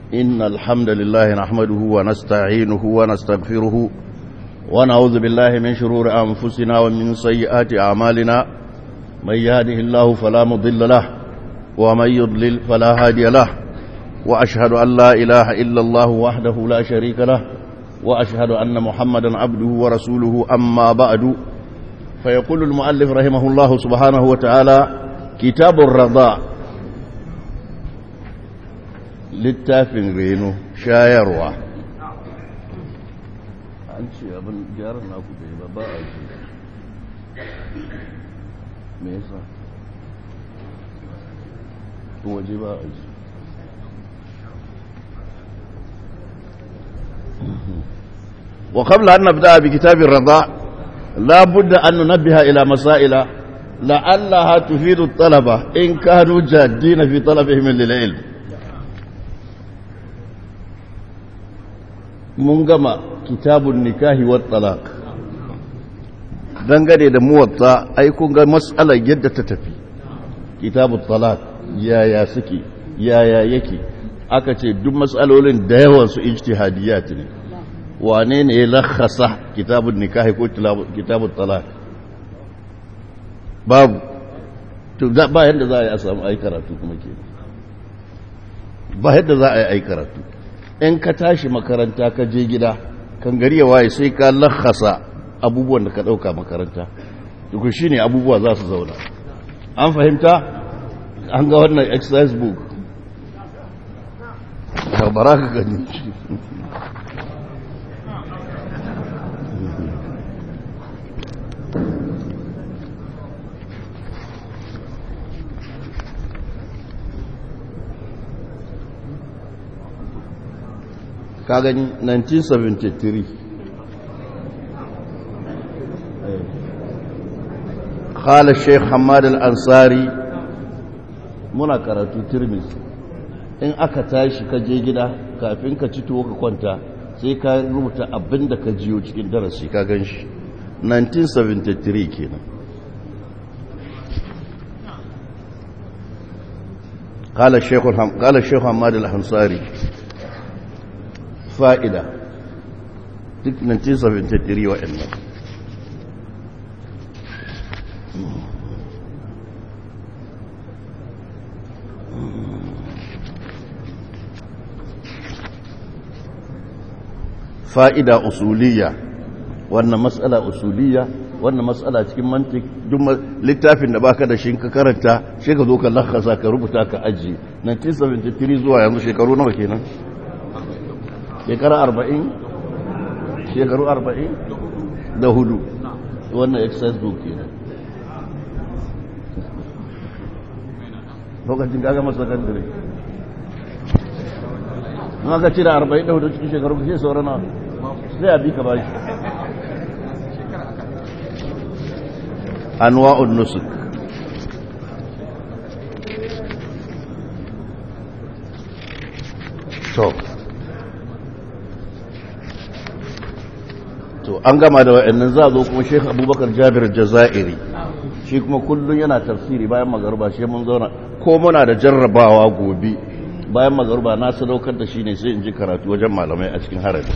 إن الحمد لله نحمده ونستعينه ونستغفره ونعوذ بالله من شرور أنفسنا ومن سيئات أعمالنا من يهده الله فلا مضل له ومن يضلل فلا هادي له وأشهد أن لا إله إلا الله وحده لا شريك له وأشهد أن محمدا عبده ورسوله أما بعد فيقول المؤلف رحمه الله سبحانه وتعالى كتاب الرضاء littafin reno shayarwa an ce abin gyaran naku da ba ba a ce me yasa tun waje ba a ce وقبل أن نبدأ بكتاب الرضاء لا بد أن ننبه إلى مسائل لعلها تفيد الطلبة إن كانوا جادين في طلبهم للعلم mun gama kitabun nikahi wa talaq dangane da muwatta ai kun ga mas'alar yadda ta tafi kitabun talaq yaya suke yaya yake aka ce duk mas'alolin da yawan su ijtihadiyat ne wane ne ya lakhasa kitabun nikahi ko kitabun talaq babu to ba yadda za a yi a samu ai karatu kuma ke ba yadda za a yi ai karatu in ka tashi makaranta ka je gida kan gari ya waye sai ka lakhasa abubuwan da ka ɗauka makaranta duk shi ne abubuwa za su zauna an fahimta an ga wannan exercise book bara ka gani ka gani 1973 khala sheikh hamad al-ansari muna karatu tirmis in aka tashi ka je gida kafin ka ci tuwo ka kwanta sai ka rubuta abin da ka jiyo cikin darasi ka gan shi 1973 kenan قال الشيخ قال الشيخ حماد الأنصاري fa'ida duk 1973 waɗannan fa'ida usuliya wannan matsala usuliya wannan matsala cikin mantik duk littafin da baka da shi ka karanta shi ka zo ka lakasa ka rubuta ka ajiye 1973 zuwa yanzu shekaru nawa kenan shekara arba'in shekaru arba'in da hudu wannan exercise book ke lokacin gaga masu sakandare na ka cire arba'in da hudu cikin shekaru ke saurana sai a bi ka bashi anwa'un nusuk to to an gama da wa'annan za a zo kuma sheikh abubakar jabir jazairi shi kuma kullum yana tafsiri bayan magaruba shi mun zauna ko muna da jarrabawa gobe bayan magaruba na sadaukar da shi ne sai in ji karatu wajen malamai a cikin harabi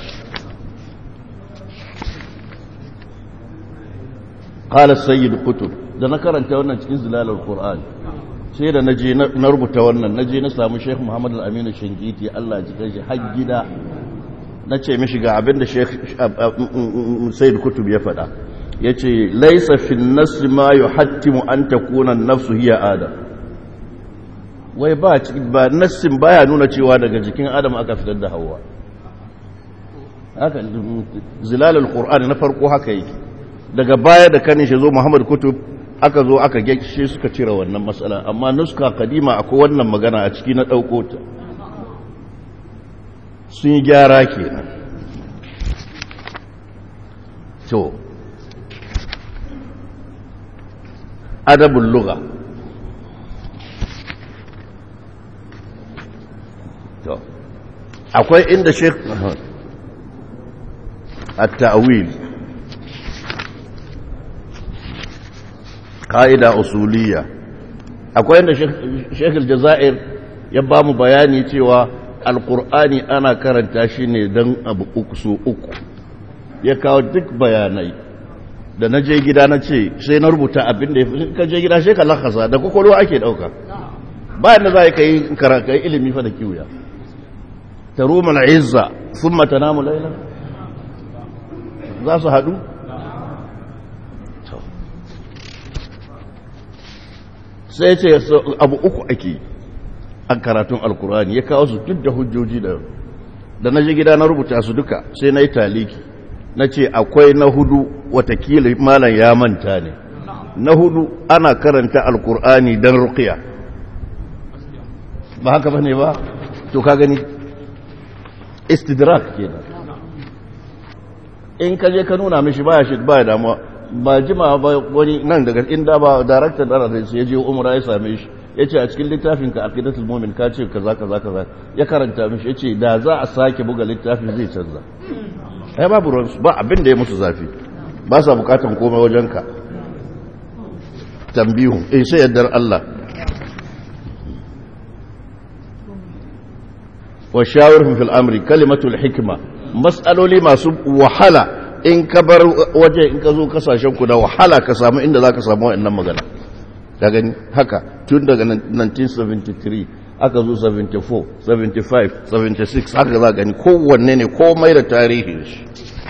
qala sayyid kutub da na karanta wannan cikin zilalul qur'an sai da naje na rubuta wannan naje na samu sheikh muhammad al-amin shingiti Allah ji kai har gida na ce mishi ga abin da sayyid kutub ya faɗa ya ce laisa fi nasi ma yi hattimu an ta kunan nafsu hiya adam wai ba ba nassin baya nuna cewa daga jikin adam aka fitar da hawa haka zilalul qur'ani na farko haka yake daga baya da kanin shi zo muhammad kutub aka zo aka gyakishe suka cire wannan matsala amma nuska kadima akwai wannan magana a ciki na ɗauko ta sun yi gyara ke nan to adabin luga to akwai inda shek a ta'awil ƙa'ida usuliya akwai inda shekul jaza'ir ya ba mu bayani cewa alkur'ani ana karanta shi ne don abu uku so uku ya kawo duk bayanai da na je gida na ce sai na rubuta abin da ya fi ka je gida sai ka lakasa da kwakwalwa ake ɗauka bayan da za ka yi karaka ilimi fa da kiwuya ta roma na izza sun mata namu laila za su haɗu sai ce abu uku ake a karatun alkurani ya kawo su duk da hujjoji da da na je gida na rubuta su duka sai na yi taliki na ce akwai na hudu watakila malam ya manta ne na hudu ana karanta alkur'ani don rukiya ba haka ba ne ba to ka gani istidrak kenan in ka je ka nuna mishi baya shi baya damuwa ba jima ba wani nan daga inda ba daraktan da sai ya je umra ya same shi ya ce a cikin littafin ka aqidatul mu'min ka ce kaza kaza kaza ya karanta mishi ya ce da za a sake buga littafin zai canza ai babu ruwansu ba abin da ya musu zafi ba sa bukatan komai wajenka tambihu eh sai yaddar Allah wa shawirhum fil amri kalimatul hikma mas'aloli masu wahala in ka bar waje in ka zo kasashen ku da wahala ka samu inda zaka samu wannan magana ka gani haka tun daga 1973 aka zo 74 75 76 haka za gani kowanne ne komai da tarihin shi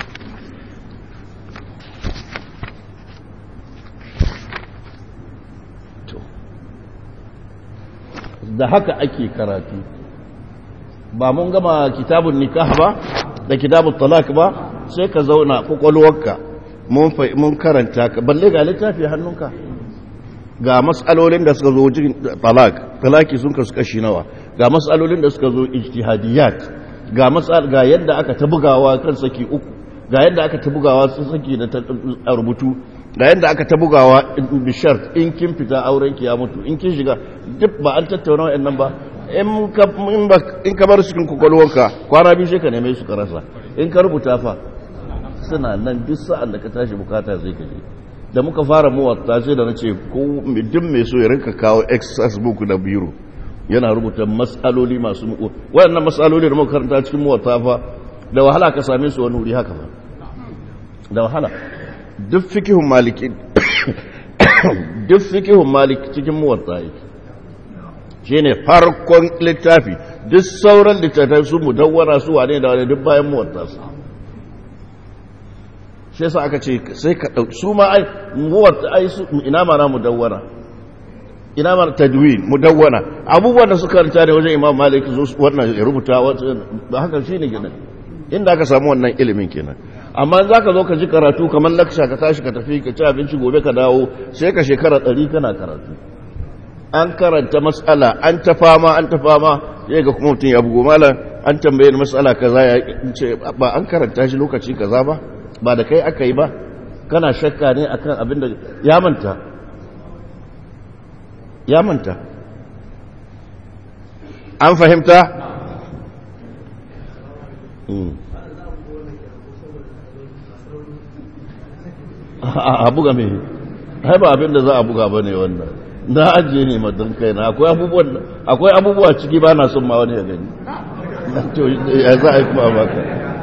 da haka ake karatu ba mun gama kitabun nikah ba da kitabun talak ba sai ka zauna kwakwalwarka mun karanta ka balle ga littafi hannunka ga matsalolin da suka zo jin talak talaki sun kasu kashi nawa ga matsalolin da suka zo ijtihadiyat ga matsal ga yadda aka ta bugawa kan saki uku ga yadda aka ta bugawa sun saki da rubutu ga yadda aka ta bugawa bishar in kin fita auren ki ya mutu in kin shiga duk ba an tattauna wa'annan ba in ka bar cikin kwakwalwarka kwana biyu sai ka neme su ka rasa in ka rubuta fa suna nan duk sa'an da ka tashi bukata zai ka je da muka fara muwatta sai da na ce duk mai so ya rinka kawo exercise book da biro yana rubuta matsaloli masu muku waɗannan matsaloli da muka karanta cikin muwatta fa da wahala ka same su wani wuri haka ba da wahala duk fikihun maliki duk fikihun maliki cikin muwatta yake shi ne farkon littafi duk sauran littattafai su mudawwara su wane da wane duk bayan muwatta su shi yasa aka ce sai ka ɗauki su ma ai muwatta ai su ina mana mudawwara ina mana tadwin mudawwana abubuwan da suka ranta ne wajen imam malik wannan ya rubuta ba haka shi ne kenan inda aka samu wannan ilimin kenan amma za ka zo ka ji karatu kamar laksha ka tashi ka tafi ka ci abinci gobe ka dawo sai ka shekara ɗari kana karatu an karanta matsala an ta fama an ta fama sai ga kuma mutum ya bugo malam an tambaye ni matsala kaza ya ce ba an karanta shi lokaci kaza ba ba da kai aka yi ba kana shakka ne akan abin da ya manta ya manta an fahimta a buga mai hai ba abin da za a buga ba ne wannan na ajiye ne madan kai na akwai abubuwa ciki ba na son ma wani ya gani ya za a yi kuma baka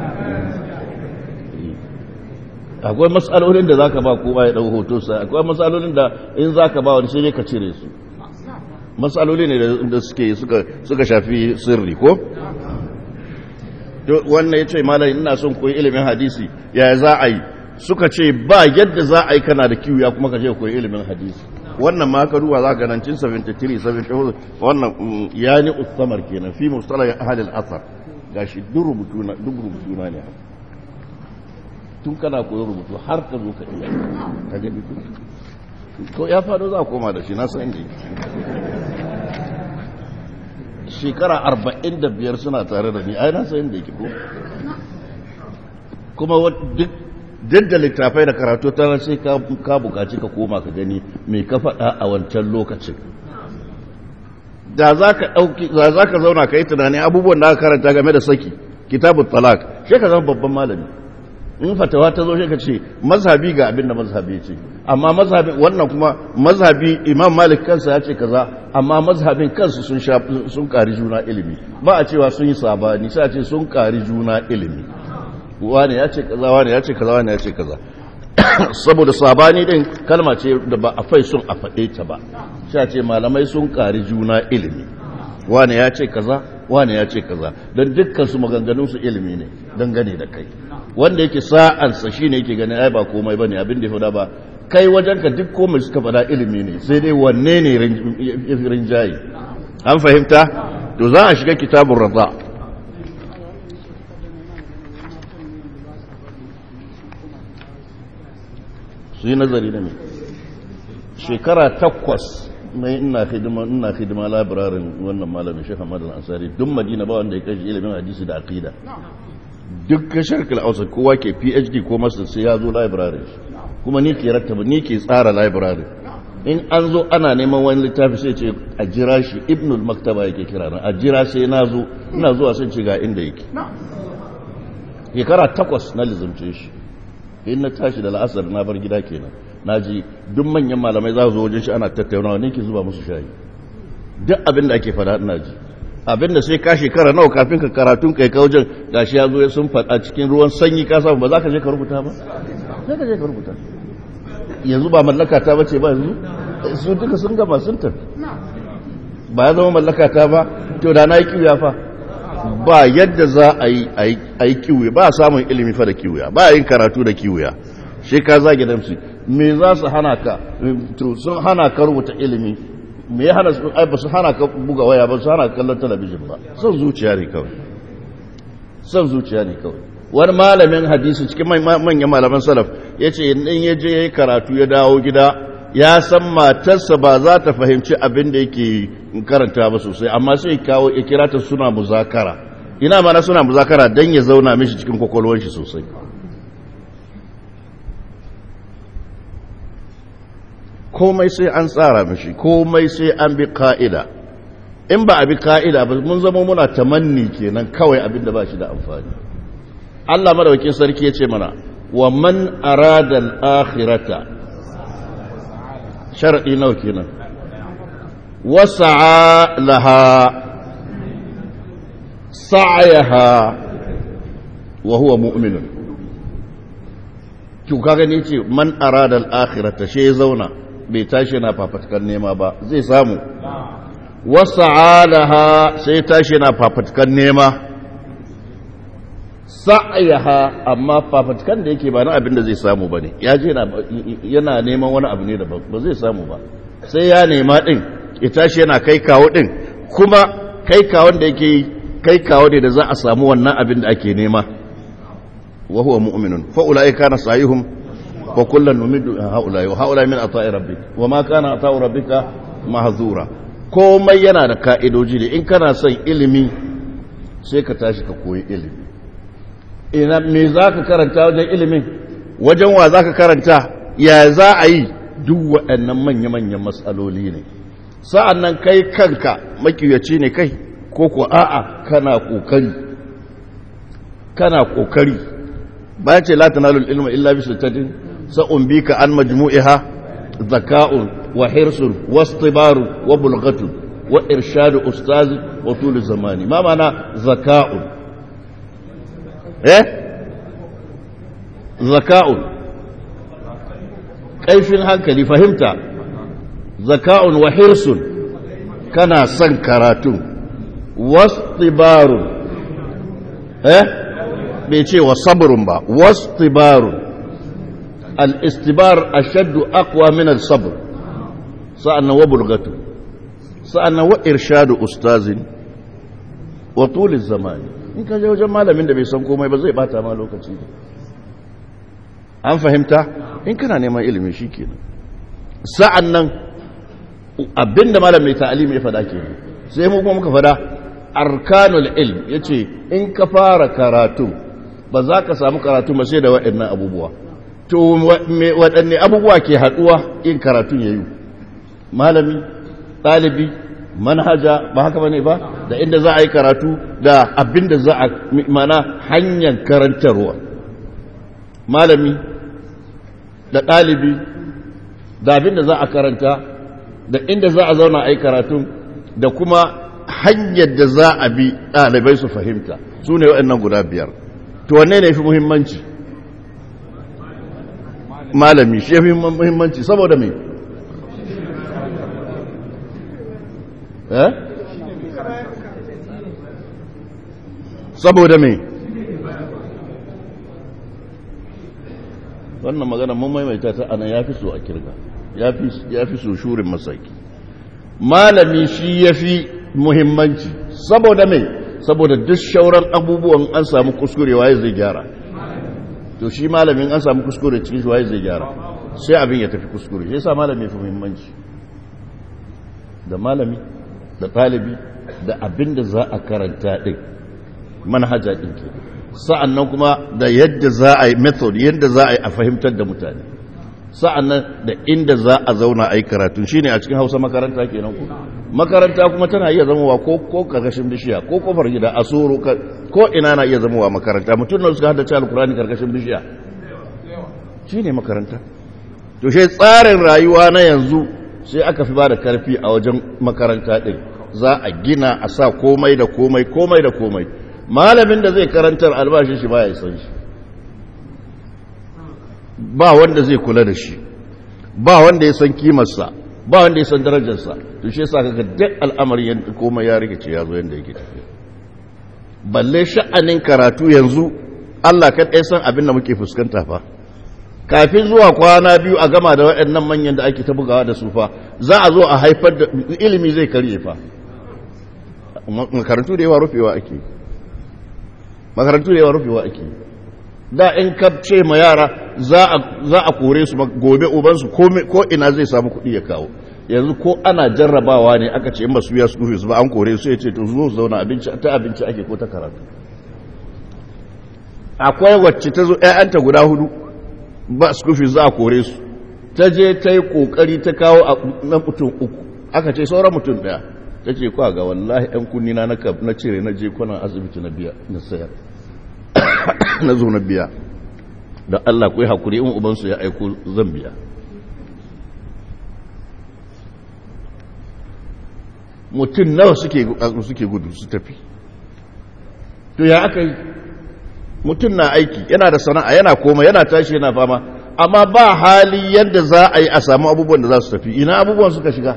akwai matsalolin da za ka ba kowa ya ɗau hoto sai akwai matsalolin da in za ka ba wani sai ka cire su matsaloli ne da suke suka shafi sirri ko wannan ya ce malam ina son koyi ilimin hadisi ya za a yi suka ce ba yadda za a yi kana da kiwo ya kuma ka je koyi ilimin hadisi wannan ma ka duba za ka 1973 74 wannan ya ni ustamar kenan fi mustala ya ahalil asar gashi duk rubutu na duk rubutu na ne tun kana koyi rubutu har ka zo ka iya ka gani ko ya faɗo za a koma da shi na san inda shekara arba'in da biyar suna tare da ni ai na san inda yake ko kuma duk duk da littafai da karatu ta sai ka bukaci ka koma ka gani mai ka faɗa a wancan lokacin da za ka ɗauki da za ka zauna ka yi tunani abubuwan da aka karanta game da saki kitabun talak sai ka zama babban malami in fatawa ta zo shi ka ce mazhabi ga abin da mazhabi ce amma mazhabin wannan kuma mazhabi imam malik kansa ya ce kaza amma mazhabin kansu sun sun kari juna ilimi ba a cewa sun yi sabani sai a ce sun kari juna ilimi wani ya ce kaza wani ya ce kaza wani ya ce kaza saboda sabani din kalma ce da ba a fai sun a faɗe ta ba sai a ce malamai sun kari juna ilimi wani ya ce kaza wani ya ce kaza don dukkan su maganganun su ilimi ne dangane da kai wanda yake sa'ansa shine yake ganin ai ba komai bane abin da ya faɗa ba kai wajenka duk komai suka faɗa ilimi ne sai dai wanne ne rinjaye an fahimta to za a shiga kitabun raza su yi nazari da mai shekara takwas mai ina hidima ina hidima labirarin wannan malamin shekha madal ansari duk madina ba wanda ya kashi ilimin hadisi da aqida duk kashar kal'ausa kowa ke phd ko master sai ya zo labirarin kuma ni ke rattaba ni ke tsara labirarin in an zo ana neman wani littafi sai ce a jira shi ibnul maktaba yake kira na a jira sai na zo ina zuwa sun ci ga inda yake shekara takwas na lizumce shi in na tashi da la'asar na bar gida kenan na ji duk manyan malamai za su zo wajen shi ana tattaunawa ne ke zuba musu shayi duk abin da ake fada ina ji abin da sai ka shekara nawa kafin ka karatun kai ka wajen gashi ya zo ya sun fada cikin ruwan sanyi ka samu ba za ka je ka rubuta ba sai ka je ka rubuta yanzu ba mallaka ta bace ba yanzu su duka sun gama sun tafi ba ya zama mallaka ta ba to da na yi kiwiya fa ba yadda za a yi a yi kiwiya ba a samun ilimi fa da kiwiya ba a yin karatu da kiwiya shi ka zage damsu me za su hana ka to sun hana ka rubuta ilimi me ya hana su ai ba su hana ka buga waya ba su hana ka kallon talabijin ba son zuciya ne kawai son zuciya ne kawai wani malamin hadisi cikin manyan malaman salaf ya ce in ya je ya yi karatu ya dawo gida ya san matarsa ba za ta fahimci abin da yake karanta ba sosai amma sai kawo ya kira ta suna muzakara ina mana suna muzakara don ya zauna mishi cikin kwakwalwar shi sosai komai sai an tsara mishi komai sai an bi ka'ida in ba a bi ka'ida ba mun zama muna tamanni kenan kawai abin da ba shi da amfani Allah madawakin sarki ya ce mana wa man arada al-akhirata shar'i nawa kenan wasa'a laha sa'ayaha wa huwa mu'minun ki kaga ne ce man arada al-akhirata shi ya zauna bai tashi na fafatkan nema ba zai samu wasa'a laha sai tashi na fafatkan nema sa'ayaha amma fafatkan da yake ba na abin da zai samu ba ne ya je yana neman wani abu ne da ba zai samu ba sai ya nema ɗin ya tashi yana kai kawo ɗin kuma kai kawon da yake kai kawo ne da za a samu wannan abin da ake nema wa huwa mu'minun fa ulai kana sayihum wa kullan numiddu haula wa haula min ata'i rabbik wa ma kana ata'u rabbika mahzura komai yana da ka'idoji ne in kana son ilimi sai ka tashi ka koyi ilimi ina me za ka karanta wajen ilimin wajen wa za ka karanta ya za a yi duk waɗannan manya-manyan matsaloli ne sa'an nan kai kanka makiyaci ne kai ko ko a'a kana ƙoƙari kana ƙoƙari ba ce latinalul ilma illa bi sultatin sa'un bi ka an majmu'iha zaka'un wa hirsun wastibaru wa bulgatun wa irshadu ustazi wa tulu zamani ma mana zaka'un eh zaka'un kaifin hankali fahimta zaka'un wa hirsun kana son karatun wastibarun eh bai ce wa sabrun ba wastibarun al-istibar ashaddu aqwa min al-sabr sa'annan wa bulgatu sa'annan wa irshadu ustazin wa tuliz zamani in ka je wajen malamin da bai san komai ba zai bata ma lokaci an fahimta in kana neman ilimi shi kenan sa'an nan abinda malam mai ta'alimi ya fada kenan sai mu kuma muka fada arkanul ilm ya ce in ka fara karatu ba za ka samu karatu ba sai da waɗannan abubuwa to waɗanne abubuwa ke haɗuwa in karatun ya yi malami ɗalibi manhaja ba haka bane ba da inda za a yi karatu da abin da za a mana hanyar karantarwa malami da ɗalibi da abin da za a karanta da inda za a zauna a yi karatun da kuma hanyar da za a bi ɗalibai su fahimta su ne waɗannan guda biyar to wanne ne fi muhimmanci malami shi ya fi muhimmanci saboda mai eh saboda mai wannan magana mun maimaita ta ana ya fi so a kirga ya fi so shurin masaki malami shi ya fi muhimmanci saboda mai saboda duk shauran abubuwan an samu kuskure waye zai gyara to shi malamin an samu kuskure cikin shi waye zai gyara sai abin ya tafi kuskure shi yasa malami ya fi muhimmanci da malami da ɗalibi da abin da za a karanta ɗin manhaja ɗin ke sa'an nan kuma da yadda za a yi method yadda za a yi a fahimtar da mutane sa'an nan da inda za a zauna a yi karatun shi ne a cikin hausa makaranta kenan ku makaranta kuma tana iya zamowa ko ko karkashin bishiya ko kofar gida a soro ko ina na iya zamowa makaranta mutum na suka haddace alkurani karkashin bishiya shi ne makaranta to shi tsarin rayuwa na yanzu sai aka fi ba da karfi a wajen makaranta ɗin za a gina a sa komai da komai komai da komai malamin da zai karantar albashin shi ba ya san shi ba wanda zai kula da shi ba wanda ya san kimarsa ba wanda ya san darajarsa to shi yasa kaga duk al'amari yanda komai ya rikice ya zo yanda yake tafiya balle sha'anin karatu yanzu Allah kan ɗaya san abin da muke fuskanta fa kafin zuwa kwana biyu a gama da waɗannan manyan da ake ta bugawa da su fa za a zo a haifar da ilimi zai karye fa makarantu da yawa rufewa ake makarantu da yawa rufewa ake da in ka ce ma yara za a kore su gobe ubansu ko ina zai samu kuɗi ya kawo yanzu ko ana jarrabawa ne aka ce in ba su biya su su ba an kore su ya ce to zo zauna abinci ta abinci ake ko ta karatu akwai wacce ta zo ƴaƴanta guda hudu ba su kufi za a kore su ta je ta yi kokari ta kawo na mutum uku aka ce sauran mutum ɗaya ta ce kwa ga wallahi ‘yan kunni na na cire na je kwanan asibiti na biya na sayar na zo na biya da Allah ku yi haƙuri in ubansu ya aiko zan biya mutum nawa suke gudu su tafi to ya aka yi mutum na aiki yana da sana'a yana koma yana tashi yana fama amma ba hali yadda za a yi a samu abubuwan da za su tafi ina abubuwan suka shiga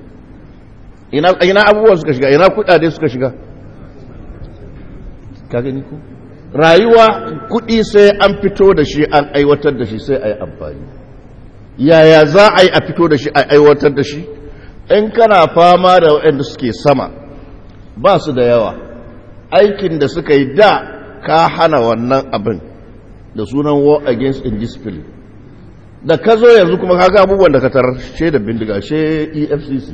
ina abubuwan suka shiga ina kudade suka shiga ka gani ko rayuwa kudi sai an fito da shi an aiwatar da shi sai a yi amfani yaya za a yi a fito da shi a aiwatar da shi in kana fama da waɗanda suke sama ba su da yawa aikin da suka yi da ka hana wannan abin da sunan war against indiscipline da ka zo yanzu kuma kaga abubuwan da ka tarar she da bindiga she efcc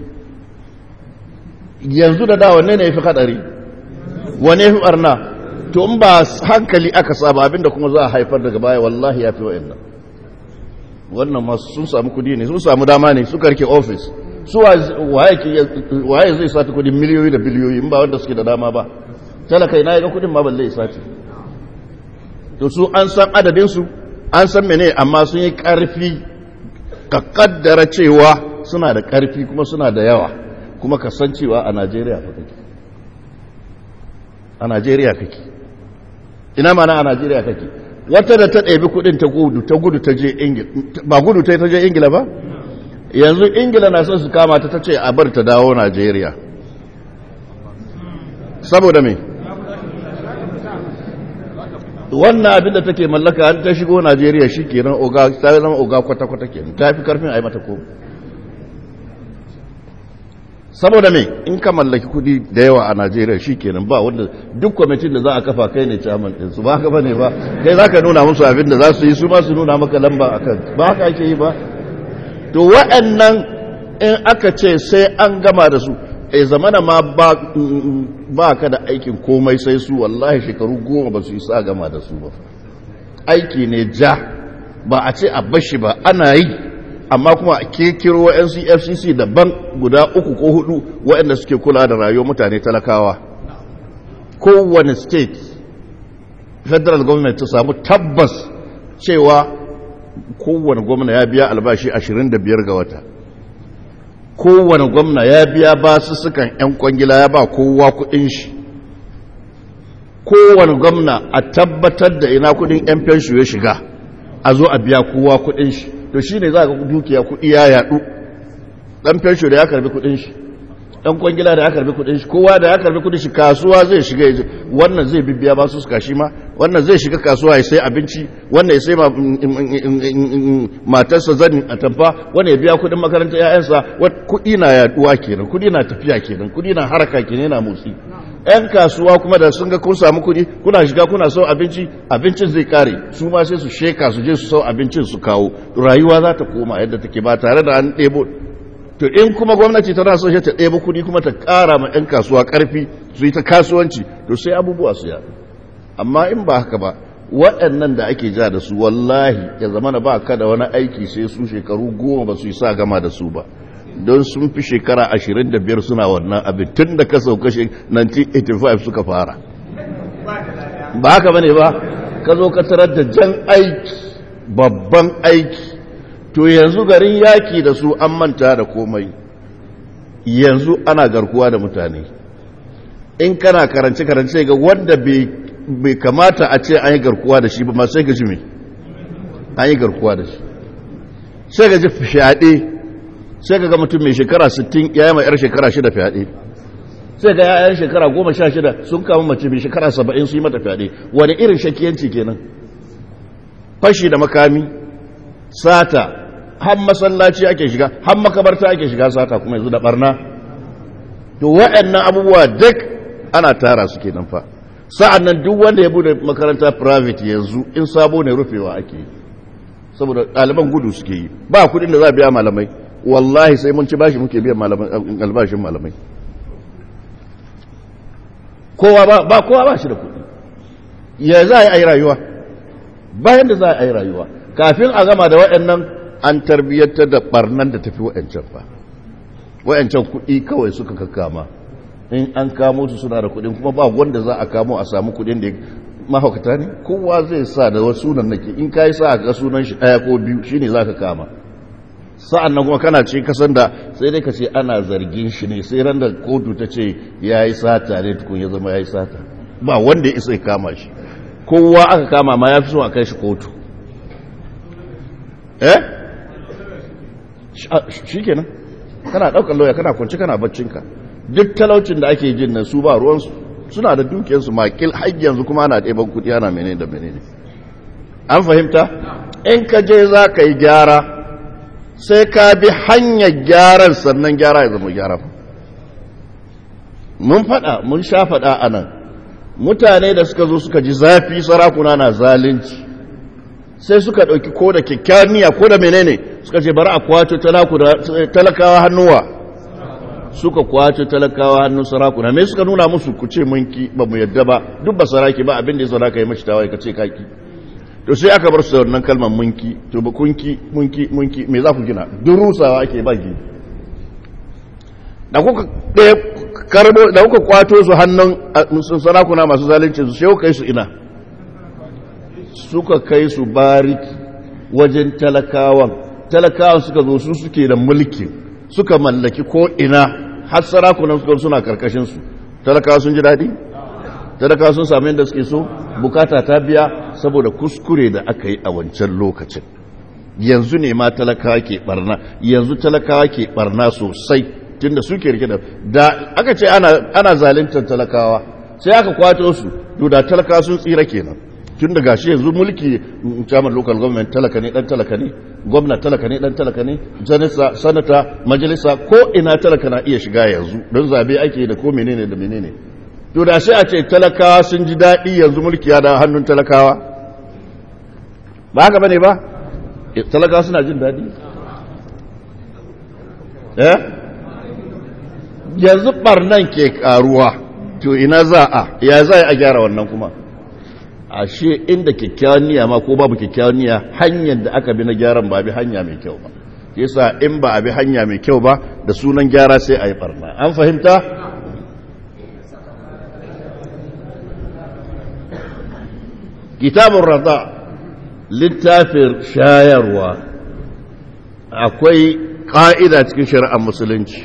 yanzu da da wanne ne ya fi hadari wane fi barna to in ba hankali aka saba abinda kuma za a haifar daga baya wallahi ya fi wa'annan wannan masu sun samu kudi ne sun samu dama ne suka rike ofis su waye zai sati kudin miliyoyi da biliyoyi in ba wanda suke da dama ba talakai na ga kudin ma balle sati to su an san adadinsu an san mene amma sun yi karfi ka kaddara cewa suna da karfi kuma suna da yawa kuma ka san cewa a najeriya fa kake a najeriya kake ina mana a najeriya kake wata da ta ɗabi kudin ta gudu ta gudu ta je ingila ba gudu ta ta je ingila ba yanzu ingila na son su kama ta ta ce a bar ta dawo najeriya saboda me wannan abin da take mallaka an ta shigo najeriya shi kenan oga ta zama oga kwata-kwata kenan ta fi karfin a yi mata ko saboda me in ka mallaki kudi da yawa a najeriya shi kenan ba wanda duk kwamitin da za a kafa kai ne caman ɗinsu ba haka ba ne ba kai za ka nuna musu abin da za su yi su ma su nuna maka lamba a kan ba haka ake yi ba to waɗannan in aka ce sai an gama da su e zamana ma ba ka da aikin komai sai su wallahi shekaru goma ba su yi sa gama da su ba aiki ne ja ba a ce a bashi ba ana yi amma kuma a kirkiro wa'yansu fcc daban guda uku ko hudu waɗanda suke kula da rayuwar mutane talakawa kowane state federal government ta samu tabbas cewa kowane gwamna ya biya albashi 25 ga wata kowane gwamna ya biya basussukan 'yan kwangila ya ba kowa kudin shi kowane gwamna a tabbatar da ina kudin 'yan fenshu ya shiga a zo a biya kowa kudin shi to shi ne za ka dukiya kudi ya yadu dan fenshu da ya karbi kudin shi dan kwangila da ya karbi kudin shi kowa da ya karbi kudin shi kasuwa zai shiga wannan zai bibiya ba su suka shi ma wannan zai shiga kasuwa ya sai abinci wannan ya sai matarsa zanin a tamfa wannan ya biya kudin makarantar ƴaƴansa kudi na yaduwa kenan kudi na tafiya kenan kudi na haraka kenan yana motsi ƴan kasuwa kuma da sun ga kun samu kudi kuna shiga kuna sau abinci abincin zai kare su ma sai su sheka su je su sau abincin su kawo rayuwa za ta koma yadda take ba tare da an ɗebo to in kuma gwamnati tana so ta ɗebo kuɗi kuma ta ƙara ma 'yan kasuwa ƙarfi su yi ta kasuwanci to sai abubuwa su yaɗu amma in ba haka ba waɗannan da ake ja da su wallahi ya zama na ba ka da wani aiki sai su shekaru goma ba su yi sa gama da su ba don sun fi shekara ashirin da biyar suna wannan abin tun da ka sauka 1985 suka fara ba haka ba ne ba ka zo ka tarar da jan aiki babban aiki to yanzu garin yaki da su an manta da komai yanzu ana garkuwa da mutane in kana karance-karance ga wanda bai kamata a ce an yi garkuwa da shi ba ma sai ga ji mai an yi garkuwa da shi sai ga ji fyaɗe sai ga mutum mai shekara 60 ya yi mai yar shekara 6 fyaɗe sai ga yayan shekara 16 sun kama mace mai shekara 70 su yi mata fyaɗe wani irin shakiyanci kenan fashi da makami sata har masallaci ake shiga har makabarta ake shiga sata kuma yanzu da barna to waɗannan abubuwa duk ana tara su kenan fa sa'an nan duk wanda ya bude makaranta private yanzu in sabo ne rufewa ake yi saboda ɗaliban gudu suke yi ba kudin da za a biya malamai wallahi sai mun ci bashi muke biyan albashin malamai kowa ba ba kowa ba shi da kudi ya za a yi rayuwa bayan da za a yi rayuwa kafin a gama da waɗannan an tarbiyyantar da barnan da tafi waɗancan fa waɗancan kuɗi kawai suka kakama in an kamo su suna da kuɗin kuma ba wanda za a kamo a samu kuɗin da mahaukata ne kowa zai sa da wasu sunan nake in ka yi sa ga sunan shi ɗaya ko biyu shine za ka kama sa'an nan kuma kana ce kasan da sai dai ka ce ana zargin shi ne sai ran da kotu ta ce ya yi sata ne tukun ya zama ya yi sata ba wanda ya isa ya kama shi kowa aka kama ma ya fi so a kai shi kotu eh shi kenan kana ɗaukar lauya kana kwanci kana baccinka duk talaucin da ake jin nan su ba ruwansu suna da dukiyarsu makil har yanzu kuma ana ɗeban kuɗi ana menene da menene an fahimta in ka je za ka yi gyara sai ka bi hanyar gyaran sannan gyara ya zama gyara mun faɗa mun sha faɗa a nan mutane da suka zo suka ji zafi sarakuna na zalunci sai suka ɗauki ko da kyakkyawar niyya ko da menene suka ce bari a kwato talakawa hannuwa suka kwato talakawa hannun sarakuna me suka nuna musu ku ce munki ba mu yadda ba duk ba saraki ba abin da ya saraka yi mashi tawaye ka ce kaki to sai aka bar su da wannan kalmar munki to ba kunki munki munki me za ku gina duk rusawa ake ba gini da kuka ɗaya karbo da kuka kwato su hannun sarakuna masu zalunci su sai kai su ina suka kai su bariki wajen talakawan talakawan suka zo su suke da mulki suka mallaki ko ina har sarakunan suka suna karkashin su talakawa sun ji daɗi talakawa sun sami yadda suke so bukata ta biya saboda kuskure da aka yi a wancan lokacin yanzu ne ma talakawa ke barna yanzu talakawa ke barna sosai tunda suke rike da da aka ce ana ana zaluntar talakawa sai aka kwato su to da talakawa sun tsira kenan tun da gashi yanzu mulki chairman local government talaka ne dan talaka ne gwamna talaka ne dan talaka ne janisa sanata majalisa ko ina talaka na iya shiga yanzu don zabe ake da ko menene da menene to da sai a ce talakawa sun ji daɗi yanzu mulki ya da hannun talakawa ba haka bane ba talakawa suna jin daɗi eh yanzu barnan ke karuwa to ina za a ya za a gyara wannan kuma ashe inda kyakkyawan niyya ma ko babu kyakkyawan niyya hanyar da aka bi na gyaran ba bi hanya mai kyau ba yasa in ba a bi hanya mai kyau ba da sunan gyara sai a yi barna an fahimta kitabun rada littafin shayarwa akwai ƙa'ida cikin shari'ar musulunci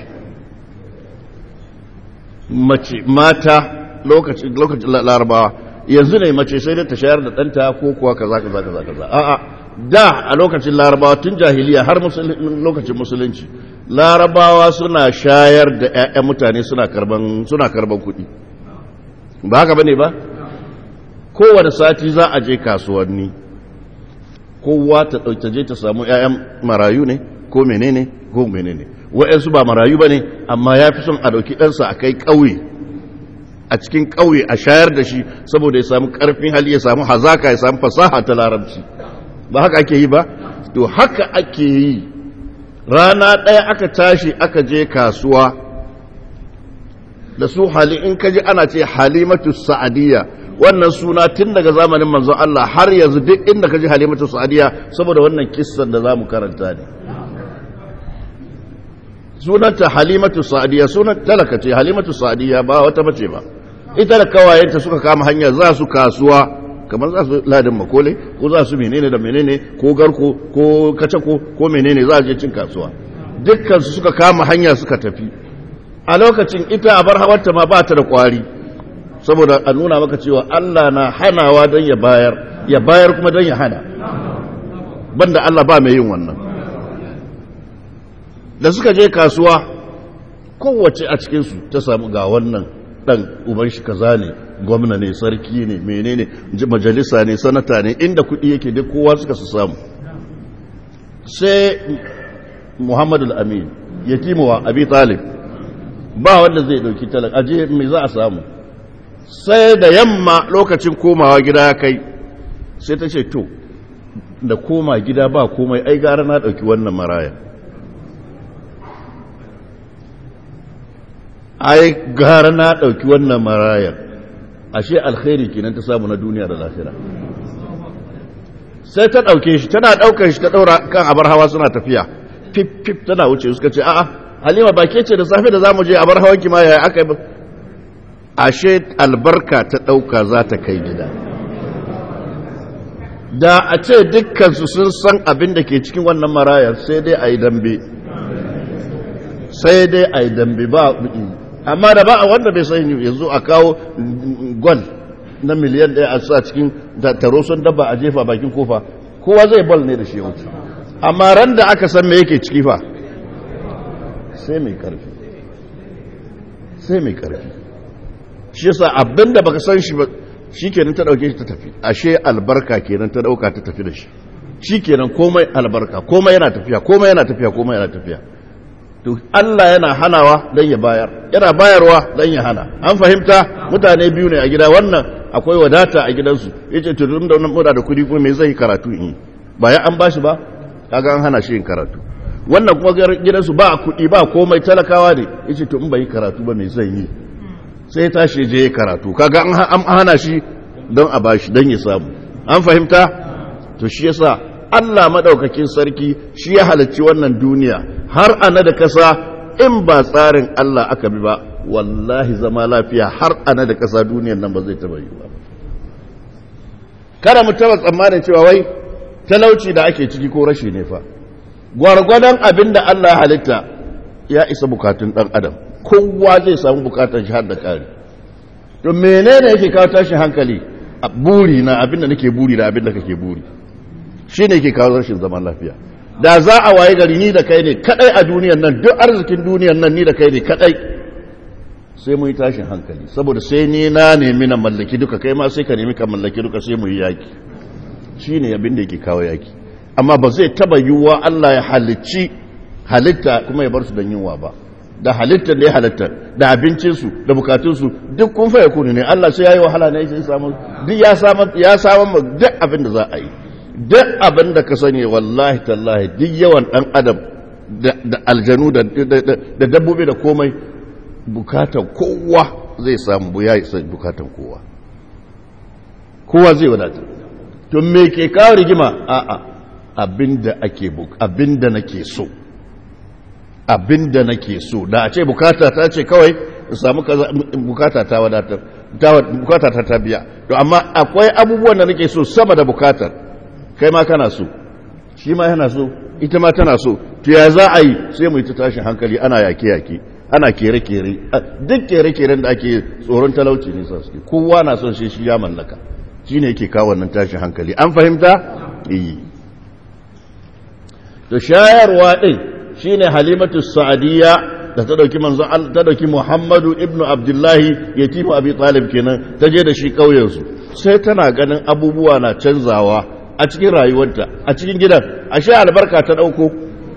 mace mata lokacin lokacin larabawa yanzu ne mace sai da ta shayar da ɗanta ko kuwa kaza kaza kaza kaza a'a da a lokacin larabawa tun jahiliya har lokacin musulunci larabawa suna shayar da 'ya'yan mutane suna karban suna karban kuɗi ba haka bane ba kowane sati za a je kasuwanni kowa ta ɗauke je ta samu 'ya'yan marayu ne ko menene ko menene wa'yansu ba marayu ba ne amma ya fi son a ɗauki ɗansa a kai ƙauye a cikin ƙauye a shayar da shi saboda ya samu ƙarfin hali ya samu hazaka ya samu fasaha ta larabci ba haka ake yi ba to haka ake yi rana ɗaya aka tashi aka je kasuwa da su hali in ka ji ana ce halimatu sa'adiyya wannan suna tun daga zamanin manzon Allah har yanzu duk inda ka ji halimatu sa'adiyya saboda wannan kissan da za mu karanta ne sunanta halimatu sa'adiyya sunan talaka ce halimatu sa'adiyya ba wata mace ba ita da kawayenta suka kama hanya za su kasuwa kamar za su ladin makole ko za su menene da menene ko garko ko kacako ko menene za a je cin kasuwa dukkan su suka kama hanya suka tafi a lokacin ita a bar hawarta ma ba ta da kwari saboda a nuna maka cewa Allah na hanawa don ya bayar ya bayar kuma don ya hana banda Allah ba mai yin wannan da suka je kasuwa kowace a cikinsu ta samu ga wannan dan uban shi kaza ne gwamna ne sarki ne menene majalisa ne sanata ne inda kuɗi yake duk kowa suka su samu sai muhammadu al-amin yatimuwa abi talib ba wanda zai dauki talak aje mai za a samu sai da yamma lokacin komawa gida ya kai sai ta ce to da koma gida ba komai ai gara na dauki wannan maraya ai gara na dauki wannan marayar ashe alkhairi kenan ta samu na duniya da lafiya sai ta dauke shi tana daukar shi ta daura kan abar hawa suna tafiya fif fif tana wuce suka ce a'a halima ba ke ce da safe da zamu je abar hawan ki ma yaya aka yi ashe albarka ta dauka za ta kai gida da a ce dukkan su sun san abin da ke cikin wannan marayar sai dai ayi dambe sai dai ayi dambe ba amma da ba a wanda bai sani yanzu a kawo gwal na miliyan ɗaya a sa cikin taro sun dabba a jefa bakin kofa kowa zai bal ne da shi wuce amma ran da aka san me yake ciki fa sai mai karfi sai mai karfi shi yasa abinda baka san shi ba shikenan ta dauke shi ta tafi ashe albarka kenan ta dauka ta tafi da shi shikenan komai albarka komai yana tafiya komai yana tafiya komai yana tafiya to Allah yana hanawa dan ya bayar yana bayarwa dan ya hana an fahimta mutane biyu ne a gida wannan akwai wadata a gidansu yace to dun da wannan muda da kudi kuma me zai karatu in ba ya an bashi ba kaga an hana shi yin karatu wannan kuma gidansu ba kudi ba komai talakawa ne yace to in bai karatu ba me zai yi sai ya tashi je ya karatu kaga an hana shi don a bashi don ya samu an fahimta to shi yasa Allah madaukakin sarki shi ya halarci wannan duniya har ana da kasa in ba tsarin Allah aka bi ba wallahi zama lafiya har ana da kasa duniyan nan ba zai taba yi ba kada mu taba tsammanin cewa wai talauci da ake ciki ko rashi ne fa gwargwadon abin da Allah halitta ya isa bukatun dan adam kowa zai samu bukatar shi har da kare to menene yake kawo tashin hankali a buri na abin da nake buri da abin da kake buri shine yake kawo rashin zaman lafiya da za a waye gari ni da kai ne kadai a duniyan nan duk arzikin duniyan nan ni da kai ne kadai sai mu yi tashin hankali saboda sai ni na nemi na mallaki duka kai ma sai ka nemi ka mallaki duka sai mu yi yaki shine abin da yake kawo yaki amma ba zai taba yiwuwa Allah ya halicci halitta kuma ya bar su don yunwa ba da halittar da ya halitta da abincinsu da bukatunsu duk kun fa yakunu ne Allah sai yayi wahala ne sai samu duk ya samu ya samu duk abin da za a yi duk abin da ka sani wallahi tallahi duk yawan dan adam da aljanu da dabbobi da komai bukatan kowa zai samu bu ya isa bukatan kowa kowa zai wadata to me ke kawo rigima a'a abinda ake abinda nake so abinda nake so da a ce bukata ta ce kawai in samu bukata ta wadatar bukata ta ta biya to amma akwai abubuwan da nake so sama da bukatar kai ma kana so shi ma yana so ita ma tana so to ya za a yi sai mu yi ta tashin hankali ana yake-yake ana kere-kere duk kere-keren da ake tsoron talauci ne suke kowa na son shi shi ya mallaka shi ne yake kawo wannan tashin hankali an fahimta? iyi to shayarwa ɗin shi ne halimatu sa'adiyya da ta ɗauki manzo ta ɗauki muhammadu ibnu abdullahi ya tifu abi talib kenan ta je da shi ƙauyensu sai tana ganin abubuwa na canzawa a cikin rayuwarta a cikin gidan ashe albarka ta ɗauko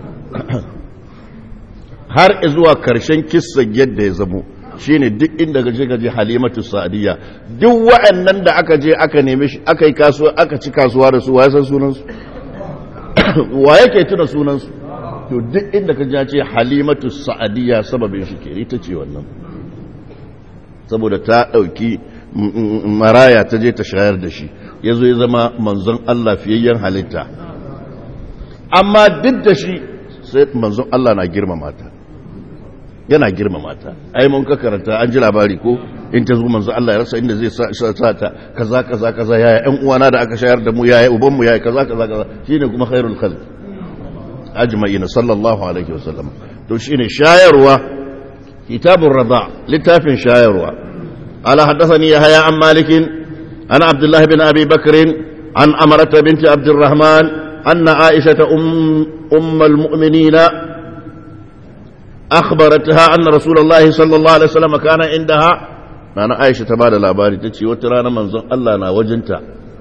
har zuwa karshen kissan yadda ya zamo shine duk inda gaje gaje halimatu sa'adiyya duk wa'annan da aka je aka neme shi aka yi kasuwa aka ci kasuwa da su wa san sunan su wa yake tuna sunan su to duk inda ka ce halimatu sa'adiyya sababin shi ke ita ce wannan saboda ta dauki maraya ta je ta shayar da shi yazo ya zama manzon Allah fiyayyen halitta amma duk da shi sai manzon Allah na girmama ta yana girmama ta ai mun ka karanta an ji labari ko in ta zo manzo Allah ya rasa inda zai sa ta kaza kaza kaza yaya ƴan uwana da aka shayar da mu yaya uban mu yaya kaza kaza kaza shine kuma khairul khalq ajma'ina sallallahu alaihi wasallam to shine shayarwa kitabur rada littafin shayarwa ala haddathani yahya an malik an abdullah bin abi bakr an amrata binti abdurrahman anna aisha um ummul mu'minina أخبرتها أن رسول الله صلى الله عليه وسلم كان عندها أنا عائشة تبادل الأباري تتشي وترانا منظر الله نا وجنتا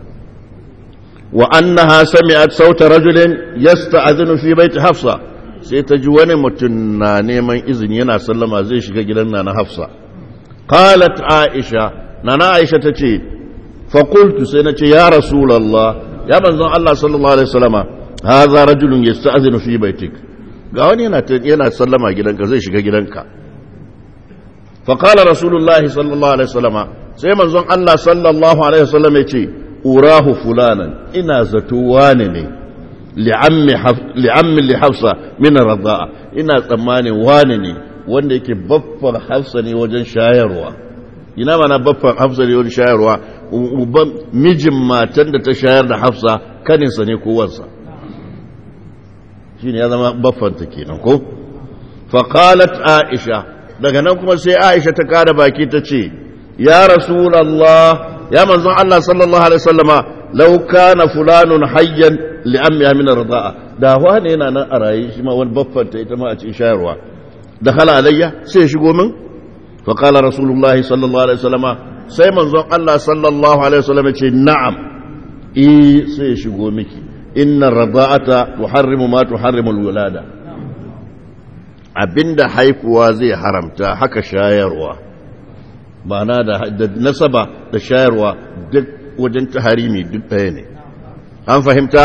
وأنها سمعت صوت رجل يستأذن في بيت حفصة سيتجواني متنا نيمان إذن ينا سلم زي شكا جلنا حفصة قالت عائشة نانا عائشة تتشي فقلت سنتي يا رسول الله يا منظر الله صلى الله عليه وسلم هذا رجل يستأذن في بيتك ga wani yana sallama gidanka zai shiga gidanka faƙalar rasulullahi sallallahu alaihi wasallama sai manzon Allah sallallahu alaihi wasallam ya ce urahu fulanan ina zato wane ne li'ammin li hafsa min radda'a ina tsammanin wane ne wanda yake baffar hafsa ne wajen shayarwa ina mana baffar hafsa ne wajen shayarwa mijin matan da ta shayar da hafsa kaninsa ne ko wansa shine ya zama baffanta kenan ko faqalat aisha daga nan kuma sai aisha ta kada baki ta ce ya rasulullah ya manzon Allah sallallahu alaihi wasallama law kana fulanun hayyan li ammi min rida'a da wani yana nan a raye shi ma wani baffanta ita ma a cikin shayarwa dakhala alayya sai shigo min faqala rasulullah sallallahu alaihi wasallama sai manzon Allah sallallahu alaihi wasallama ce na'am eh sai shigo miki inna rada'ata tuharrimu ma tuharrimu alwulada abinda haifuwa zai haramta haka shayarwa ma'ana da, da nasaba da shayarwa duk wajen taharimi duk ɗaya ne an fahimta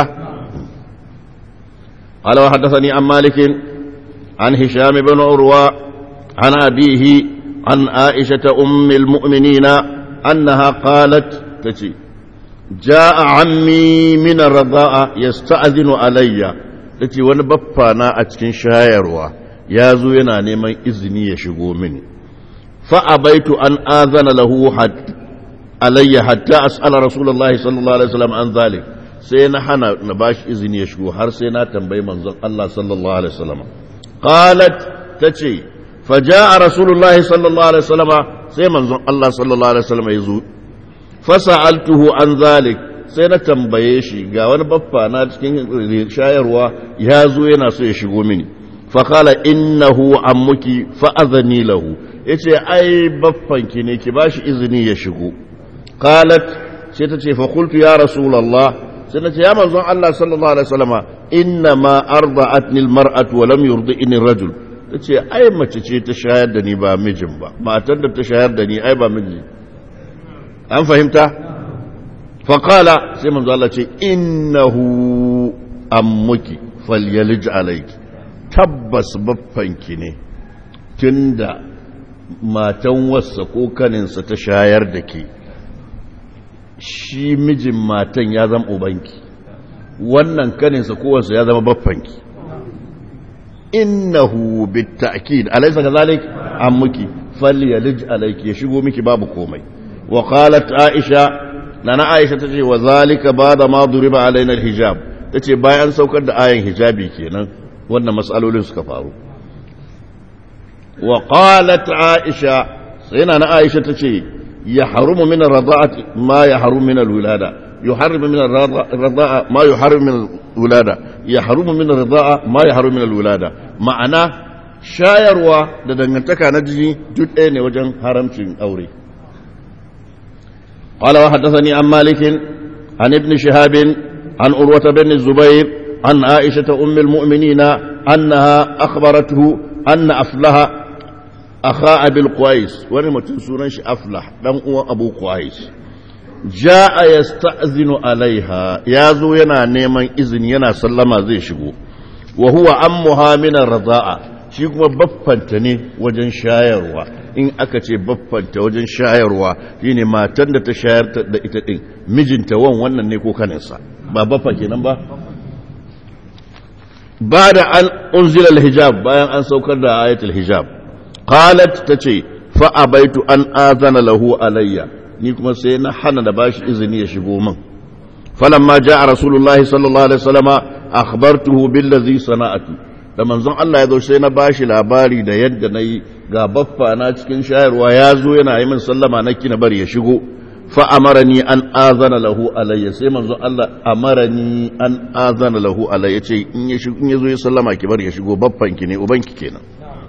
قال وحدثني عن مالك عن هشام بن عروة عن أبيه عن عائشة أم المؤمنين أنها قالت تجي جاء عمي من الرضاء يستأذن علي tace wani baffa na a cikin shayarwa ya zo yana neman izini ya shigo mini fa abaitu an azana lahu alayya hatta as'ala rasulullahi sallallahu alaihi wasallam an zalik sai na hana na bashi izini ya shigo har sai na tambayi manzon Allah sallallahu alaihi wasallam qalat tace faja'a rasulullahi sallallahu alaihi wasallam sai manzon Allah sallallahu alaihi wasallam ya zo fasa'altuhu an zalik sai na tambaye shi ga wani baffa na cikin shayarwa ya zo yana so ya shigo mini faƙala innahu ammuki fa'azani lahu yace ai baffanki ne ki bashi izini ya shigo qalat sai ta ce fa qultu ya rasulullah sai na ce ya manzon Allah sallallahu alaihi wasallama inna ma arda'atni almar'atu wa lam yurdi'ni rajul tace ai mace ce ta shayar da ni ba mijin ba matar da ta shayar da ni ai ba miji an fahimta faƙala sai manzo Allah ce innahu ammuki falyalij alayki tabbas baffanki ne tunda matan wassa ko kaninsa ta shayar da ke shi mijin matan ya zama ubanki wannan kaninsa ko wassa ya zama baffanki innahu bitta'kid alaysa kadhalik ammuki falyalij alayki ya shigo miki babu komai wa qalat aisha nana aisha tace wa zalika bada ma duriba alaina alhijab tace bayan saukar da ayan hijabi kenan wannan matsalolin suka faru wa qalat aisha sai nana aisha tace ya harumu min ar-rada'ati ma ya harumu min al-wilada يحرم من الرضاعة ما يحرم من الولادة يحرم من الرضاعة ما يحرم من الولادة معنى shayarwa da dangantaka na jini duk ɗaya ne wajen haramcin aure. قال وحدثني عن مالك عن ابن شهاب عن أروة بن الزبير عن عائشة أم المؤمنين أنها أخبرته أن أفلح أخا أبي القويس ونمتن سورنش أفلح لم أبو قويس ja'a yasta'zinu alaiha ya zo yana neman izini yana sallama zai shigo wa huwa ammuha min ar-radha'a shi kuma baffanta ne wajen shayarwa in aka ce baffanta wajen shayarwa shine matan da ta shayar da ita din mijinta wan wannan ne ko kaninsa ba baffa kenan ba bada an unzila al-hijab bayan an saukar da ayatul hijab qalat tace fa abaitu an azana lahu alayya ni kuma sai na hana da bashi izini ya shigo min falamma jaa rasulullahi sallallahu alaihi wasallama akhbartuhu billazi sana'atu da manzon Allah ya zo sai na bashi labari da yadda nayi ga baffa na cikin shayarwa ya zo yana yi min sallama na kina bari ya shigo fa amarani an azana lahu alayya sai manzon Allah amarani an azana lahu alayya ce in ya shigo in ya zo ya sallama ki bari ya shigo baffan ki ne ubanki kenan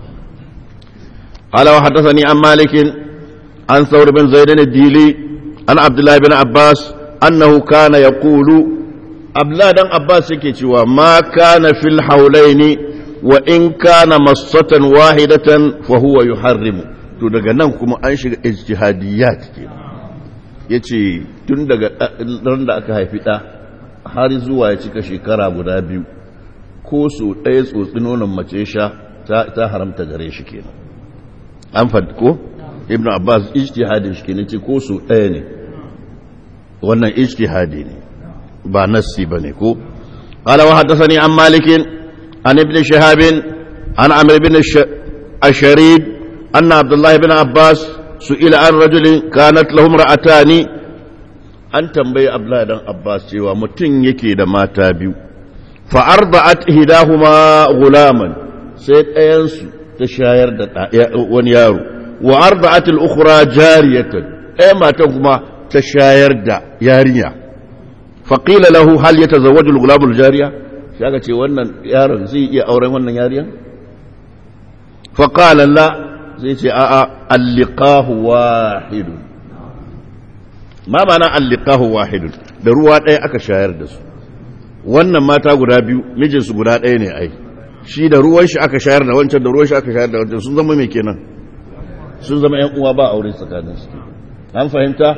قال وحدثني عن مالك عن ثور بن زيد الديلي عن عبد الله بن عباس أنه كان يقول عبد الله بن عباس يكتوى ما كان في الحولين وإن كان مصة واحدة فهو يحرم to daga nan kuma an shiga ijtihadiyat ke yace tun daga ran da aka haifi ɗa har zuwa ya cika shekara guda biyu ko so ɗaya tsotsi nonon mace sha ta haramta gare shi kenan an faɗi ko ibn abbas ijtihadin shi kenan ce ko su ɗaya ne wannan ijtihadi ne ba nassi ba ne ko قال وحدثني عن مالك عن ابن شهاب عن عمرو بن الشريد أن عبد الله بن عباس سئل عن رجل كانت له امرأتان an tambayi Abdullahi dan Abbas cewa mutum yake da mata biyu fa arda'at ihdahuma gulaman sai ɗayansu ta shayar da wani yaro wa arda'at al-ukhra jariyatan ɗaya matan kuma ta shayar da yarinya fa qila lahu hal yatazawwaju al-ghulam al-jariya sai aka ce wannan yaron zai iya auren wannan yarinya fa qala la zai ce a'a al-liqahu wahidun ma mana allikahu wahidun da ruwa ɗaya aka shayar da su wannan mata guda biyu mijinsu guda ɗaya ne ai shi da ruwan shi aka shayar da wancan da ruwan shi aka shayar da wancan sun zama mai kenan sun zama yan uwa ba aure tsakanin su an fahimta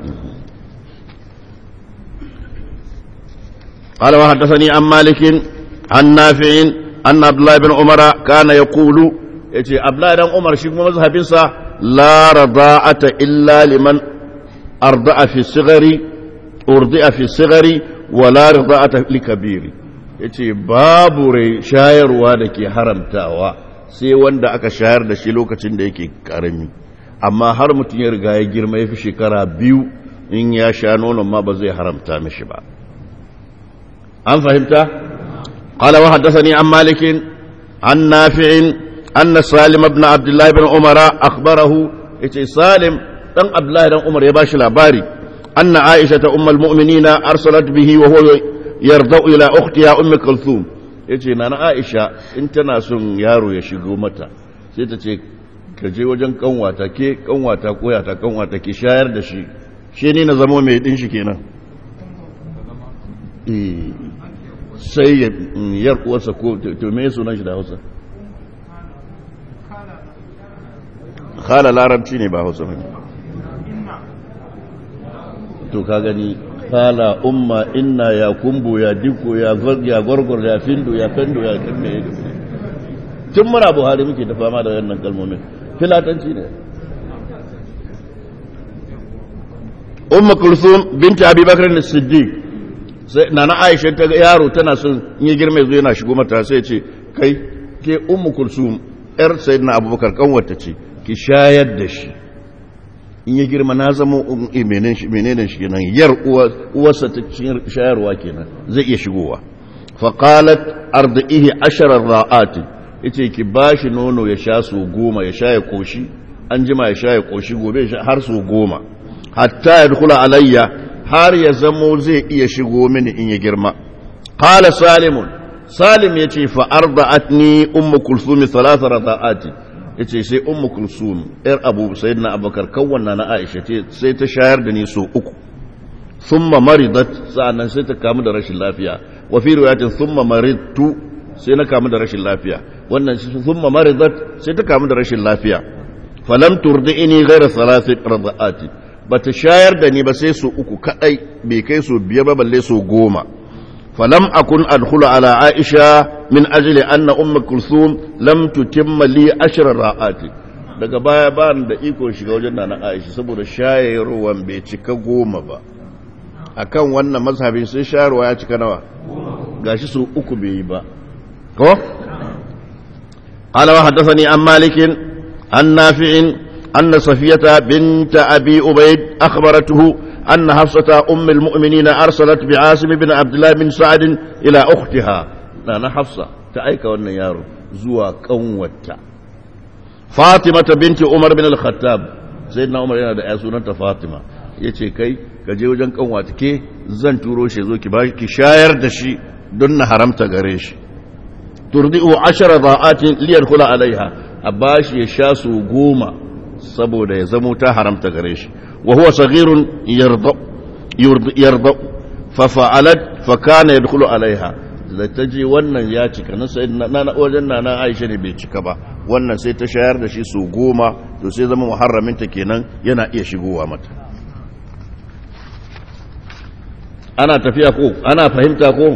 قال وحدثني عن مالك عن نافع أن عبد الله بن عمر كان يقول يتي عبد الله بن عمر شيخ مذهب لا رضاعة إلا لمن أرضع في الصغر أرضع في الصغر ولا رضاعة لكبير yace babu rai shayarwa da ke haramtawa sai wanda aka shayar da shi lokacin da yake karami amma har mutum ya riga ya girma ya fi shekara biyu in ya sha nonon ma ba zai haramta mishi ba an fahimta qala wa haddathani an malik an nafi' anna salim ibn abdullah ibn umara akhbarahu yace salim dan Abdullahi dan Umar ya bashi labari anna Aisha ta ummul mu'minina arsalat bihi wa huwa yardau ila ukhtiha ummi kulthum yace nana Aisha in tana son yaro ya shigo mata sai ta ce ka je wajen kanwata ke kanwata koya ta kanwata ki shayar da shi shi ne na zama mai din shi kenan sai ya yar uwarsa ko to me sunan shi da Hausa khala larabci ne ba Hausa ne to ka gani kala umma inna ya kumbu ya diko ya ya gorgor ya findo ya fendo ya kanne ya tun muna buhari muke ta fama da wannan kalmomin filatanci ne umma kulsum binti abi bakar ne siddiq sai nana aisha ta ga yaro tana son in ya girma zo yana shigo mata sai ce kai ke ummu kulsum yar sayyidina abubakar kanwata ce ki shayar da shi in ya girma na zama menene shi kenan yar uwarsa ta shayarwa kenan zai iya shigowa faƙalat arda'ihi asharar ra'ati yace ki bashi nono ya sha su goma ya sha ya koshi an jima ya sha ya koshi gobe har su goma hatta ya dukula alayya har ya zamo zai iya shigo mini in ya girma qala salimun salim yace fa arda'atni ummu kulsum thalatha rada'ati yace sai ummu kulsum yar abu sayyidina abubakar kawwanna na aisha ce sai ta shayar da ni so uku thumma maridat sa'annan sai ta kamu da rashin lafiya wa fi riwayatin thumma maridtu sai na kamu da rashin lafiya wannan thumma maridat sai ta kamu da rashin lafiya falam turdi'ini ghayra thalathi rada'ati bata shayar da ni ba sai su uku kadai bai kai su biyar ba balle su goma falam akun adkhulu ala aisha min ajli anna ummu kulthum lam tutimma li ashra ra'ati daga baya ba ni da iko shiga wajen nana aisha saboda shayarwan bai cika goma ba akan wannan mazhabin sai shayarwa ya cika nawa gashi su uku bai yi ba ko قال وحدثني عن مالك عن نافع أن صفية بنت أبي أبيد أخبرته أن حفصة أم المؤمنين أرسلت بعاصم بن عبد الله بن سعد إلى أختها أنا حفصة تأيك والنيار زوا قوتا فاطمة بنت عمر بن الخطاب سيدنا عمر yana da ya sunanta Fatima yace kai ka je wajen kanwata ke zan turo shi zo ki ba ki shayar da shi don na haramta gare shi turdi'u ashara da'atin liyadkhula alaiha abashi ya sha su goma saboda ya zamo ta haramta gare shi wa huwa saghirun yarda yarda fa fa'alat fa kana yadkhulu alaiha da ta je wannan ya cika na sai na wajen nana Aisha ne bai cika ba wannan sai ta shayar da shi su goma to sai zama muharramin ta kenan yana iya shigowa mata ana tafiya ko ana fahimta ko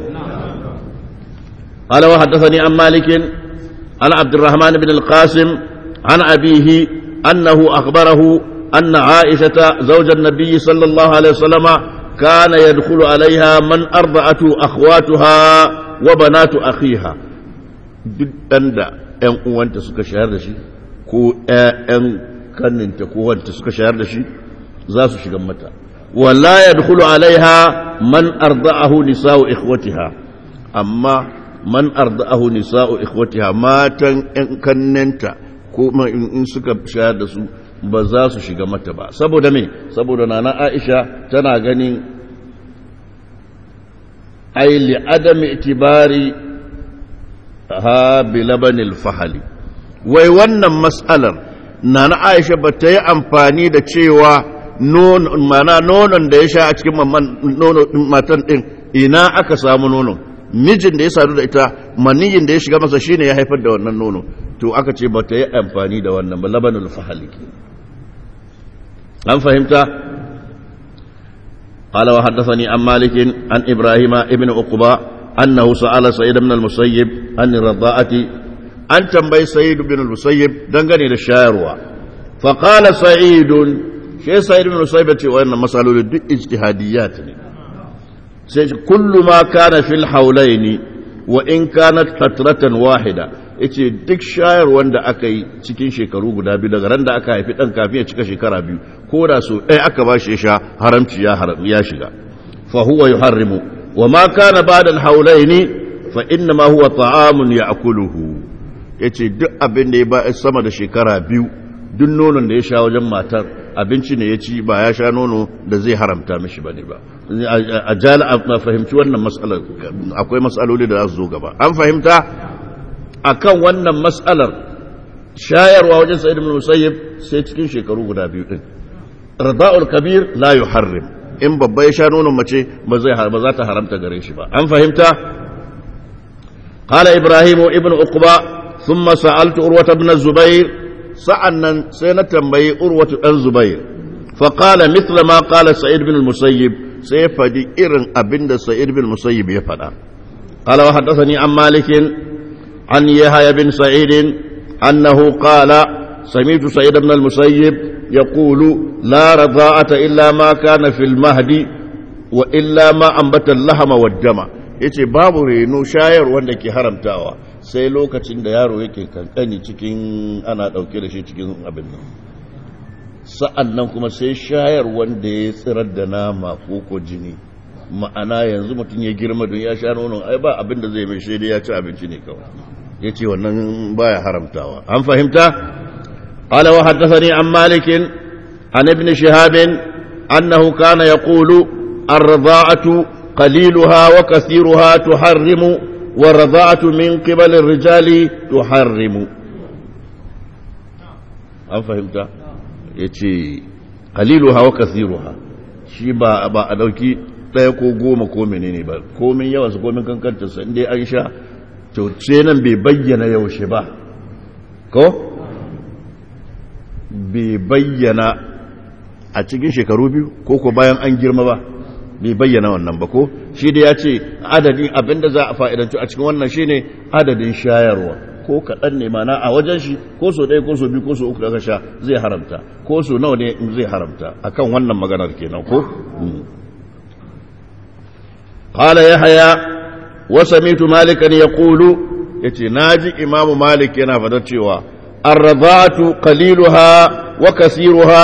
قال وحدثني عن مالك عن عبد الرحمن بن القاسم عن أبيه أنه أخبره أن عائشة زوج النبي صلى الله عليه وسلم كان يدخل عليها من أرضعته أخواتها وبنات أخيها دند ‘yan uwanta suka shayar da shi ko ‘yan kanninta ko wanta suka shayar da shi za su shiga mata wala ya dukulu alaiha man arda'ahu nisa'u ikhwatiha amma man arda'ahu nisa'u ikhwatiha matan ƴan kannenta ko in suka shayar da su ba za su shiga mata ba saboda me saboda nana Aisha tana ganin ai li adami itibari ha bi labanil fahali wai wannan mas'alar nana Aisha ba ta yi amfani da cewa nonon mana nonon da ya sha a cikin matan din ina aka samu nonon mijin da ya sadu da ita maniyin da ya shiga masa shine ya haifar da wannan nono to aka ce ba ta yi amfani da wannan ba labanul fahali an fahimta قال وحدثني عن مالك عن إبراهيم ابن عقبة أنه سأل سيد بن المسيب عن الرضاءة أن تنبي سيد بن المسيب دنغني للشاعر فقال سعيد شيء سيد بن المسيب وإن مسألة اجتهاديات كل ما كان في الحولين وإن كانت فترة واحدة yace duk shayar wanda aka yi cikin shekaru guda biyu daga ran da aka haifi dan kafin ya cika shekara biyu ko da so ɗaya aka ba shi ya sha haramci ya ya shiga fa huwa yuharrimu wa ma kana ba'da al-hawlaini fa inna ma huwa ta'amun ya'kuluhu yace duk abin da ya ba sama da shekara biyu duk nonon da ya sha wajen matar abinci ne ya ci ba ya sha nono da zai haramta mishi bane ba a jala a fahimci wannan matsalar akwai matsaloli da za su zo gaba an fahimta akan wannan matsalar shayarwa wajen sa'id ibn musayyib sai cikin shekaru guda biyu din rada'ul kabir la yuharrim in babba ya sha nonon mace ba zai ba za ta haramta gare shi ba an fahimta qala ibrahim ibn uqba thumma sa'altu urwata ibn zubair sa'annan sai na tambayi urwatu dan zubair fa qala mithla ma qala sa'id ibn musayyib sai fadi irin abinda sa'id ibn musayyib ya fada qala wa haddathani an malikin عن يحيى بن سعيد أنه قال سمعت سعيد بن المسيب يقول لا رضاءة إلا ما كان في المهد وإلا ما أنبت اللحم والدم yace babu reno shayar wanda ke haramtawa sai lokacin da yaro yake kankani cikin ana ɗauke da shi cikin abin nan sa'an nan kuma sai shayar wanda ya tsirar da nama ko jini ma'ana yanzu mutum ya girma don ya sha nonon ai ba abin da zai mai shaida ya ci abinci ne kawai ya ce wannan baya haramtawa an fahimta ala wa haddathani an malikin an ibn shihabin annahu kana yaqulu ar-rida'atu qaliluha wa kathiruha tuharrimu wa rida'atu min qibal ar-rijali tuharrimu an fahimta yace qaliluha wa kathiruha shi ba ba a dauki ɗaya ko goma ko menene ba komin yawan su komin kankantarsa inda an sha to ce nan bai bayyana yaushe ba ko bai bayyana a cikin shekaru biyu ko ko bayan an girma ba bai bayyana wannan ba ko shi da ya ce adadin abinda za a fa'idantu a cikin wannan shine adadin shayarwa ko kaɗan ne mana a wajen shi ko so ɗaya ko so biyu ko so uku daga sha zai haramta ko so nawa ne zai haramta akan wannan maganar kenan ko قال يحيى وسميت مالكا يقول يتي ناجي امام مالك yana fadar cewa الرضاعة قليلها وكثيرها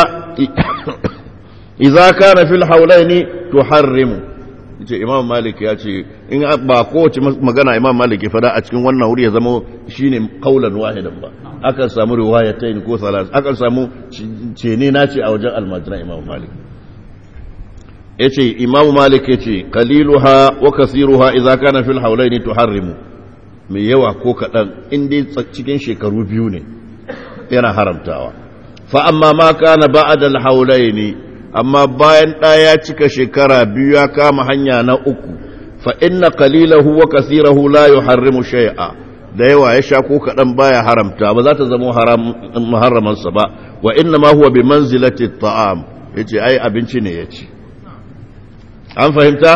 إذا كان في الحولين تحرم yace imam malik ya ce in ba kowace magana imam malik ya fada a cikin wannan wuri ya zama shine kaulan wahidan ba akan samu riwayatain ko salas akan samu cene na ce a wajen almajiran imam malik yace imamu malik yace qaliluha wa kasiruha idza kana fil hawlaini tuharrimu mai yawa ko kadan in dai cikin shekaru biyu ne yana haramtawa fa amma ma kana ba'da al hawlaini amma bayan da ya cika shekara biyu ya kama hanya na uku fa inna qalilahu wa kasirahu la yuharrimu shay'a da yawa ya sha ko kadan baya haramta ba za ta zama haram muharramansa ba wa inna ma huwa bi manzilati at-ta'am yace ai abinci ne yace an fahimta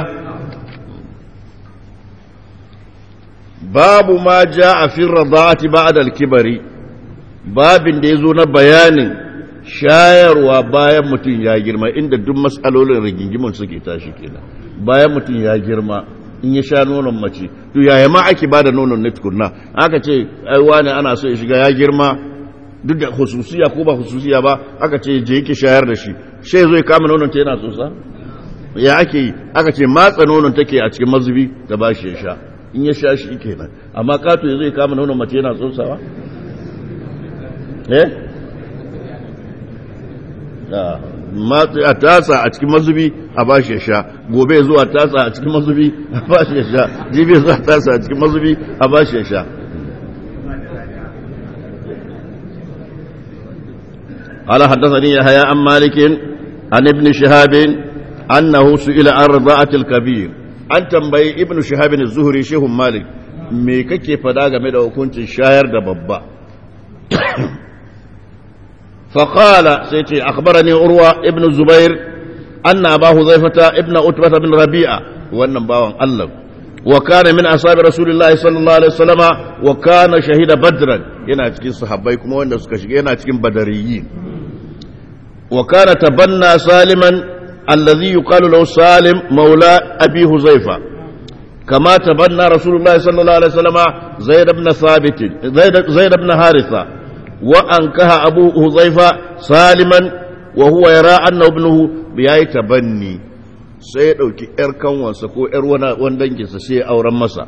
babu ma ja a fin radati ba'da al-kibari babin da yazo na bayanin shayarwa bayan mutum ya girma inda duk matsalolin rigingimin suke tashi kenan bayan mutum ya girma in ya sha nonon mace to yaya ma ake bada nonon ne tukunna aka ce ai wani ana so ya shiga ya girma duk da hususiya ko ba hususiya ba aka ce je yake shayar da shi sai zo ya kama nonon ta yana tsotsa ya ake yi aka ce matsa nonon take a cikin mazubi da ba shi ya sha in ya sha shi kenan amma kato ya zai kama nonon mace yana tsotsawa eh a tasa a cikin mazubi a ba shi ya sha gobe zuwa tasa a cikin mazubi a ba shi ya sha jibi zuwa tasa a cikin mazubi a ba shi ya sha قال حدثني يحيى عن مالك عن ابن شهاب أنه سئل عن رضاعة الكبير an tambayi ibnu shahabin zuhuri shehun malik me kake fada game da hukuncin shayar da babba faƙala sai ce akhbarani urwa ibn zubair anna abahu zaifata ibn utbata bin rabi'a wannan bawan allah wa kana min ashabi rasulillahi sallallahu alaihi wasallama wa kana shahida badran yana cikin sahabbai kuma wanda suka shiga yana cikin badariyin wa kana tabanna saliman الذي يقال له سالم مولى أبي هزيفة كما تبنى رسول الله صلى الله عليه وسلم زيد بن ثابت زيد, زيد بن حارثة وأنكها أبو هزيفة سالما وهو يرى أنه ابنه بياي تبني sai ya ɗauki ‘yar kanwansa ko ‘yar wani danginsa sai ya auren masa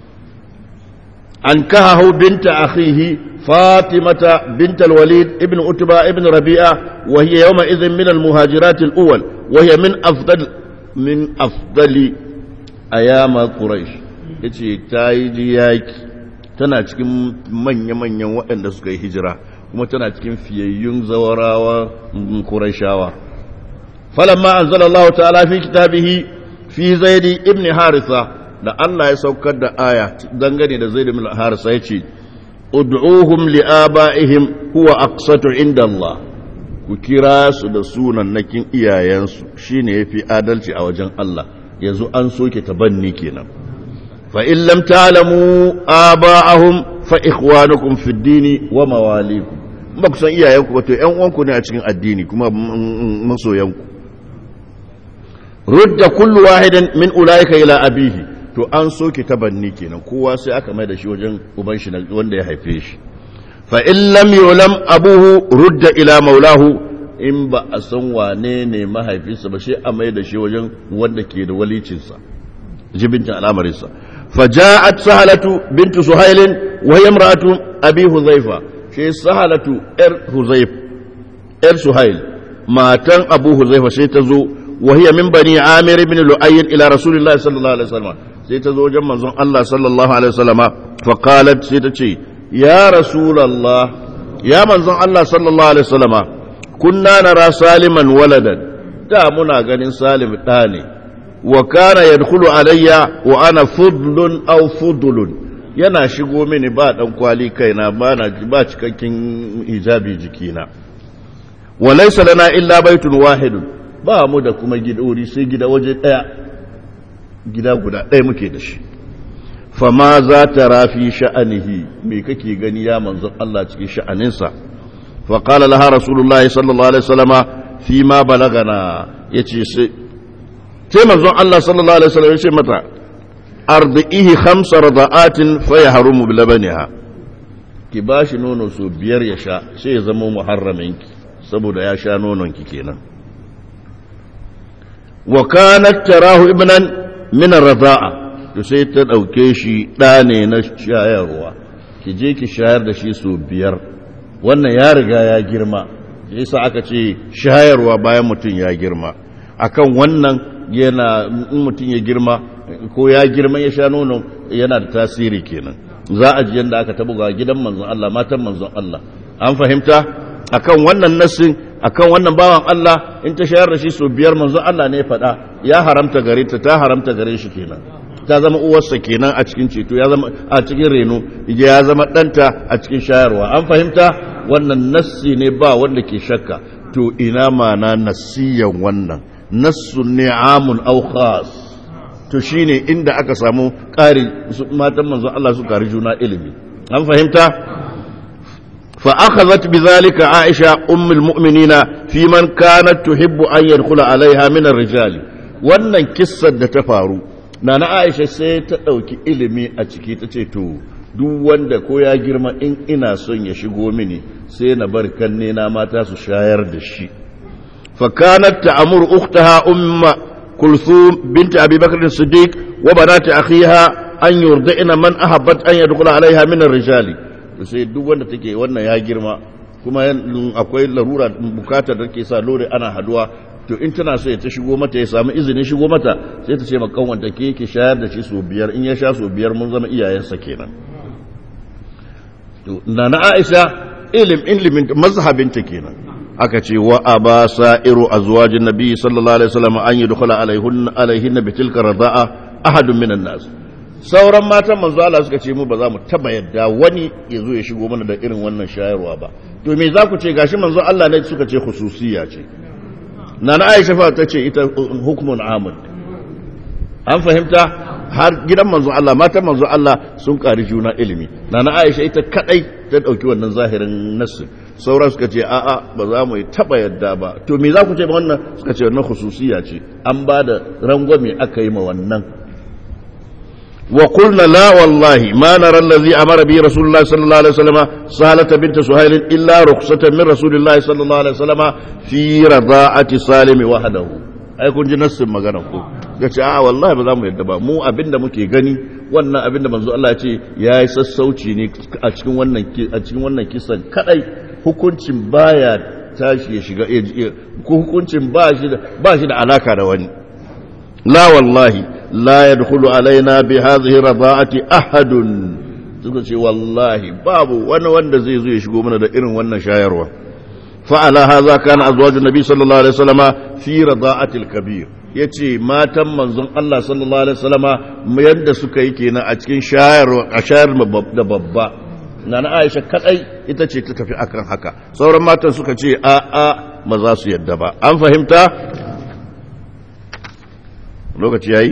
an kahahu binta akhihi فاطمة بنت الوليد ابن أتبة ابن ربيعة وهي يومئذ من المهاجرات الأول وهي من أفضل من أفضل أيام قريش yace ta yi ji yaki tana cikin manya-manyan waɗanda suka yi hijira kuma tana cikin fiyayyun zawarawa kurashawa falamma anzala Allah ta'ala fi kitabihi fi zaidi ibn harisa da Allah ya saukar da aya dangane da zaid ibn harisa yace ud'uhum li'aba'ihim huwa aqsatu inda Allah ku kira su da sunannakin iyayensu shine yafi adalci a wajen Allah yanzu an soke tabanni kenan fa in lam ta'lamu aba'ahum fa ikhwanukum fid dini wa mawalikum ba ku san iyayenku ba to ƴan uwanku ne a cikin addini kuma masoyanku rudda kullu wahidin min ulaika ila abihi to an soke tabanni kenan kowa sai aka mai da shi wajen uban shi wanda ya haife shi fa in lam yulam abuhu rudda ila maulahu in ba a san wane ne mahaifinsa ba shi a mai da shi wajen wanda ke da walicinsa jibincin al'amarinsa faja'at sahalatu bintu suhailin wa hiya imra'atu abi huzaifa shi sahalatu yar huzaif yar suhail matan abu huzaifa sai ta zo wa hiya min bani amir ibn lu'ayy ila rasulillah sallallahu alaihi wasallam sai ta zo wajen manzon Allah sallallahu alaihi wasallama fa qalat sai ta ce ya rasulullah ya manzon Allah sallallahu alaihi wasallama kunna nara saliman waladan da muna ganin salim da ne wa kana yadkhulu alayya wa ana fudlun aw fudlun yana shigo mini ba dan kwali kaina ba na ba cikakken hijabi jikina wa laysa lana illa baitun wahidun ba mu da kuma gidori sai gida waje daya gida guda daya muke da shi fama za ta rafi sha'anihi me kake gani ya manzon Allah cikin sha'aninsa fa qala laha rasulullahi sallallahu alaihi wasallama fi ma balagana yace sai sai manzon Allah sallallahu alaihi wasallam yace mata ardihi khamsa rada'atin fa yahrumu bi labaniha ki bashi nono so biyar ya sha sai ya zama muharraminki saboda ya sha nonon ki kenan wa kanat tarahu ibnan min ar-rada'a to sai ta ɗauke shi ɗa ne na shayarwa ki je ki shayar da shi sau biyar wannan ya riga ya girma yasa aka ce shayarwa bayan mutum ya girma akan wannan yana in mutum ya girma ko ya girma ya sha nono yana da tasiri kenan za a ji yadda aka tabuga gidan manzon Allah matan manzon Allah an fahimta akan wannan nassin akan wannan bawan Allah in ta shayar da shi sau biyar manzon Allah ne faɗa ya haramta gare ta ta haramta gare shi kenan ta zama uwarsa kenan a cikin ceto ya zama a cikin reno ya zama ɗanta a cikin shayarwa an fahimta wannan nassi ne ba wanda ke shakka to ina mana nassiyan wannan nassu ne amun au khas to shine inda aka samu ƙari matan manzon Allah su ƙari juna ilimi an fahimta fa akhadhat bidhalika aisha ummul mu'minina fi man kanat tuhibbu an yadkhula alaiha min ar-rijali wannan kissar da ta faru Nana Aisha sai ta ɗauki ilimi a ciki ta ce, To, duk wanda ko ya girma in ina son ya shigo mini sai na bar kanne na mata su shayar da shi. Fakanat ta amur uktaha umma kulthum binta Abi Bakr Siddiq wa banati akhiha an yurdina man ahabbat an yadkhula alaiha min ar-rijali. To sai duk wanda take wannan ya girma kuma akwai larura bukatar da ke sa lore ana haduwa to in tana so ya ta shigo mata ya samu izinin shigo mata sai ta ce ma kanwanta ke yake shayar da shi so biyar in ya sha so biyar mun zama iyayensa kenan to na na Aisha ilim ilimin mazhabinta kenan aka ce wa aba sa'iru azwajin nabi sallallahu alaihi wasallam an yadkhula alaihun alaihin bi tilka radaa ahadun minan nas sauran matan manzo Allah suka ce mu ba za mu taba yadda wani ya zo ya shigo mana da irin wannan shayarwa ba to me za ku ce gashi manzo Allah ne suka ce khususiyya ce nana aisha fa ta ce ita hukumun amun an fahimta har gidan manzo Allah matan manzo Allah sun ƙari juna ilimi nana aisha ita kadai ta ɗauki wannan zahirin nassi sauran suka ce a'a ba za mu yi taɓa yadda ba to me za ku ce ba wannan suka ce wannan khususiya ce an ba da rangwame aka yi ma wannan wa qulna la wallahi ma nara allazi amara bi rasulullahi sallallahu alaihi wasallam salata bint suhail illa rukhsatan min rasulillahi sallallahu alaihi wasallam fi rada'ati salimi wahdahu ai kun ji nassin magana ko yace a wallahi ba za mu yadda ba mu abinda muke gani wannan abinda manzo Allah ya ce yayi sassauci ne a cikin wannan a cikin wannan kisan kadai hukuncin baya tashi ya shiga ko hukuncin ba shi da ba shi da alaka da wani la wallahi la yadkhulu alaina bi hadhihi rada'ati ahadun suka ce wallahi babu wani wanda zai zo ya shigo mana da irin wannan shayarwa fa ala hadha kana azwajun nabi sallallahu alaihi wasallama fi rada'atil kabir yace matan manzon Allah sallallahu alaihi wasallama yadda suka yi kenan a cikin shayarwa a shayar da babba nana Aisha kadai ita ce ta tafi akan haka sauran matan suka ce a a ba za su yadda ba an fahimta lokaci yayi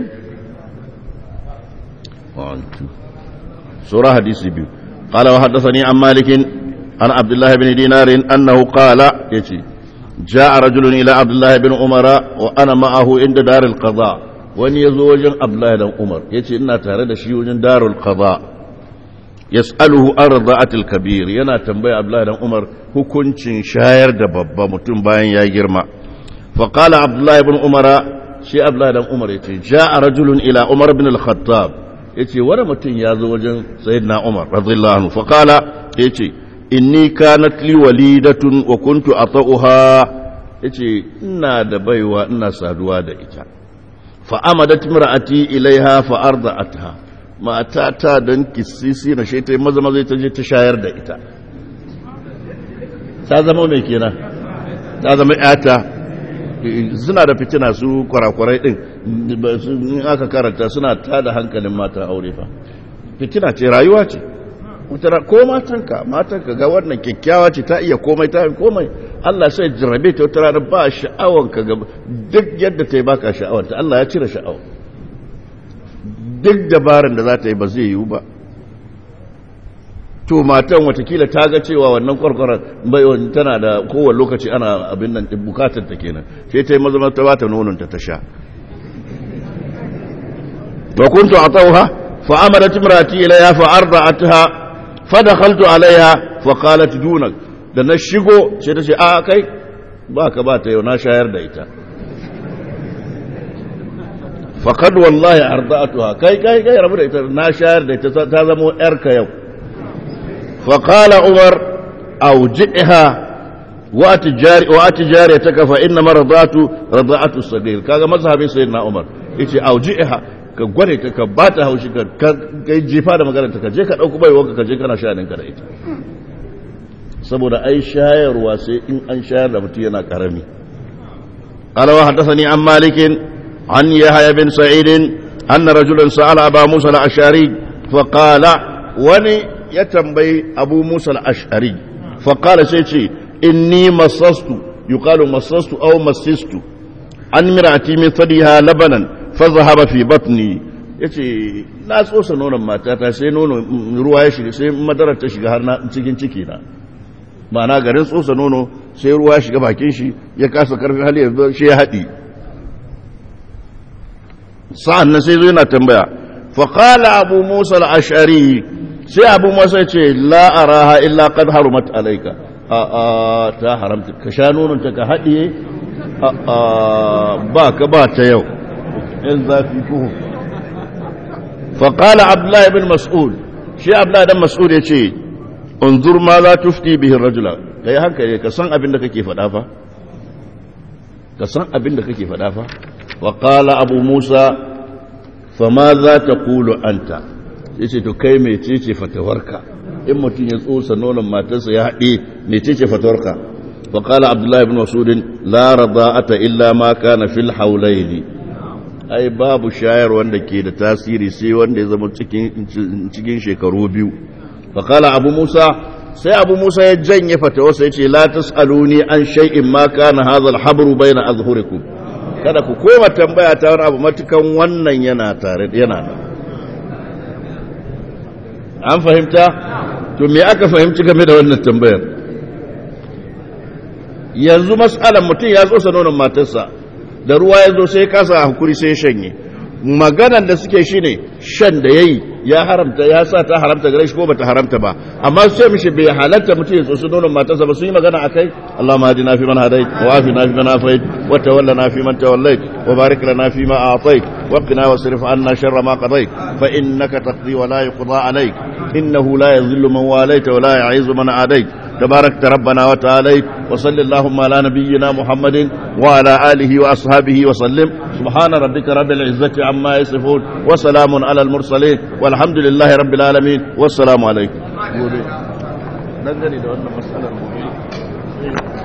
سورة حديث بيو قال وحدثني عن مالك عن عبد الله بن دينار أنه قال يتي جاء رجل إلى عبد الله بن عمر وأنا معه عند دار القضاء wani ya zo wajen abdullahi dan umar ya ce ina tare da shi wajen darul qada yas'aluhu an rada'atil kabir yana tambaya Abdullahi dan Umar hukuncin shayar da babba mutum bayan ya girma fa qala Abdullahi ibn Umar shi Abdullahi dan Umar yace ja'a rajulun ila Umar ibn al-Khattab yace wani mutum ya zo wajen Sayyidina Umar radiyallahu anhu fa qala yace inni kanat li walidatun wa kuntu ata'uha yace ina da baiwa ina saduwa da ita fa amadat imra'ati ilaiha fa arda'atha mata ta dan kisisi na shi ta maza maza ta je ta shayar da ita ta zama mai kenan ta zama yata suna da fitina su kwarakwarai din in aka karanta suna tada hankalin mata aure fa fitina ce rayuwa ce ko matanka matanka ga wannan kyakkyawa ce ta iya komai ta komai Allah sai jarrabe ta wata rana ba sha'awan ka ga duk yadda ta yi baka sha'awar ta Allah ya cire sha'awa duk dabaran da za ta yi ba zai yiwu ba to matan watakila ta ga cewa wannan kwarkwarar bai tana da kowane lokaci ana abin nan bukatar ta kenan sai ta yi maza ta bata nonon ta ta sha wa kuntu atawha fa amarat imrati ilayha fa arda'atha fa dakhaltu alaiha fa qalat dunak da na shigo sai ta ce a kai ba ka ba ta yau na shayar da ita faqad wallahi arda'atuha kai kai kai rabu da ita na shayar da ita ta zama yarka yau فقال عمر أوجئها وأتجاري وأتجاريتك فإنما رضعت رضعت الصغير كذا مذهب سيدنا عمر yace auji'iha ka gware ta ka bata haushi ka kai jifa da magana ta ka je ka dauko bai wanka ka je kana shanin ka da ita saboda ai shayarwa sai in an shayar da mutum yana karami qala wa hadathani an malik an yahya bin sa'id anna rajulan sa'ala aba musa al-ashari fa qala wani ya tambayi abu musa al'ashari faƙala sai ce inni masastu yuqalu masastu aw masistu an mirati min sadiha labanan fa zahaba fi batni yace na tsosa nonon matata sai nono ruwa ya shiga sai madara ta shiga har na cikin ciki na ma'ana garin tsosa nono sai ruwa ya shiga bakin shi ya kasa karfin hali ya shi ya haɗi sa'an nan sai zo yana tambaya faƙala abu musa al'ashari sai abu masa ce la'araha illa kad harumat alaika a a ta haramta ka sha nononta ka haɗiye a a ba ka ba ta yau yan zafi kuhu faƙala abdullahi bin mas'ud shi abdullahi dan mas'ud ya ce unzur ma za tufti bihin rajula ka yi hankali ka san abin da kake faɗa fa ka san abin da kake faɗa fa waƙala abu musa fama za ta kulu anta ya ce to kai mecece fatawarka in mutum ya tsosa nonon matarsa ya haɗe mecece fatawarka wa kala abdullahi ibn masudin la rada'ata illa ma kana fil haulaini ai babu shayar wanda ke da tasiri sai wanda ya zama cikin cikin shekaru biyu fa kala abu musa sai abu musa ya janye fatawarsa ya ce la tasaluni an shay'in ma kana hadha al-habru bayna azhurikum kada ku koma tambaya ta wani abu matukan wannan yana tare yana nan an fahimta to me aka fahimci game da wannan tambayar yanzu mas'alan mutum ya tsosa nonon matarsa da ruwa ya zo sai kasa hakuri sai shanye maganan da suke shine shan da yayi ya haramta ya sa ta haramta gare shi ko bata haramta ba amma sai mishi bai halatta mutum ya tsosa nonon matarsa ba sun yi magana akai Allahumma hadina fi man hadait wa afina fi man afait wa tawallana fi man tawallait wa barik lana fi ma a'tait wa qina wasrif anna sharra ma qadait fa innaka taqdi wa la yuqda alayk innahu la yadhillu man walayta wa la yu'izzu man adait تبارك ربنا وتعالى وصل اللهم على نبينا محمد وعلى آله وأصحابه وسلم سبحان ربك رب العزة عما يصفون وسلام على المرسلين والحمد لله رب العالمين والسلام عليكم dangane da wannan matsalar gobe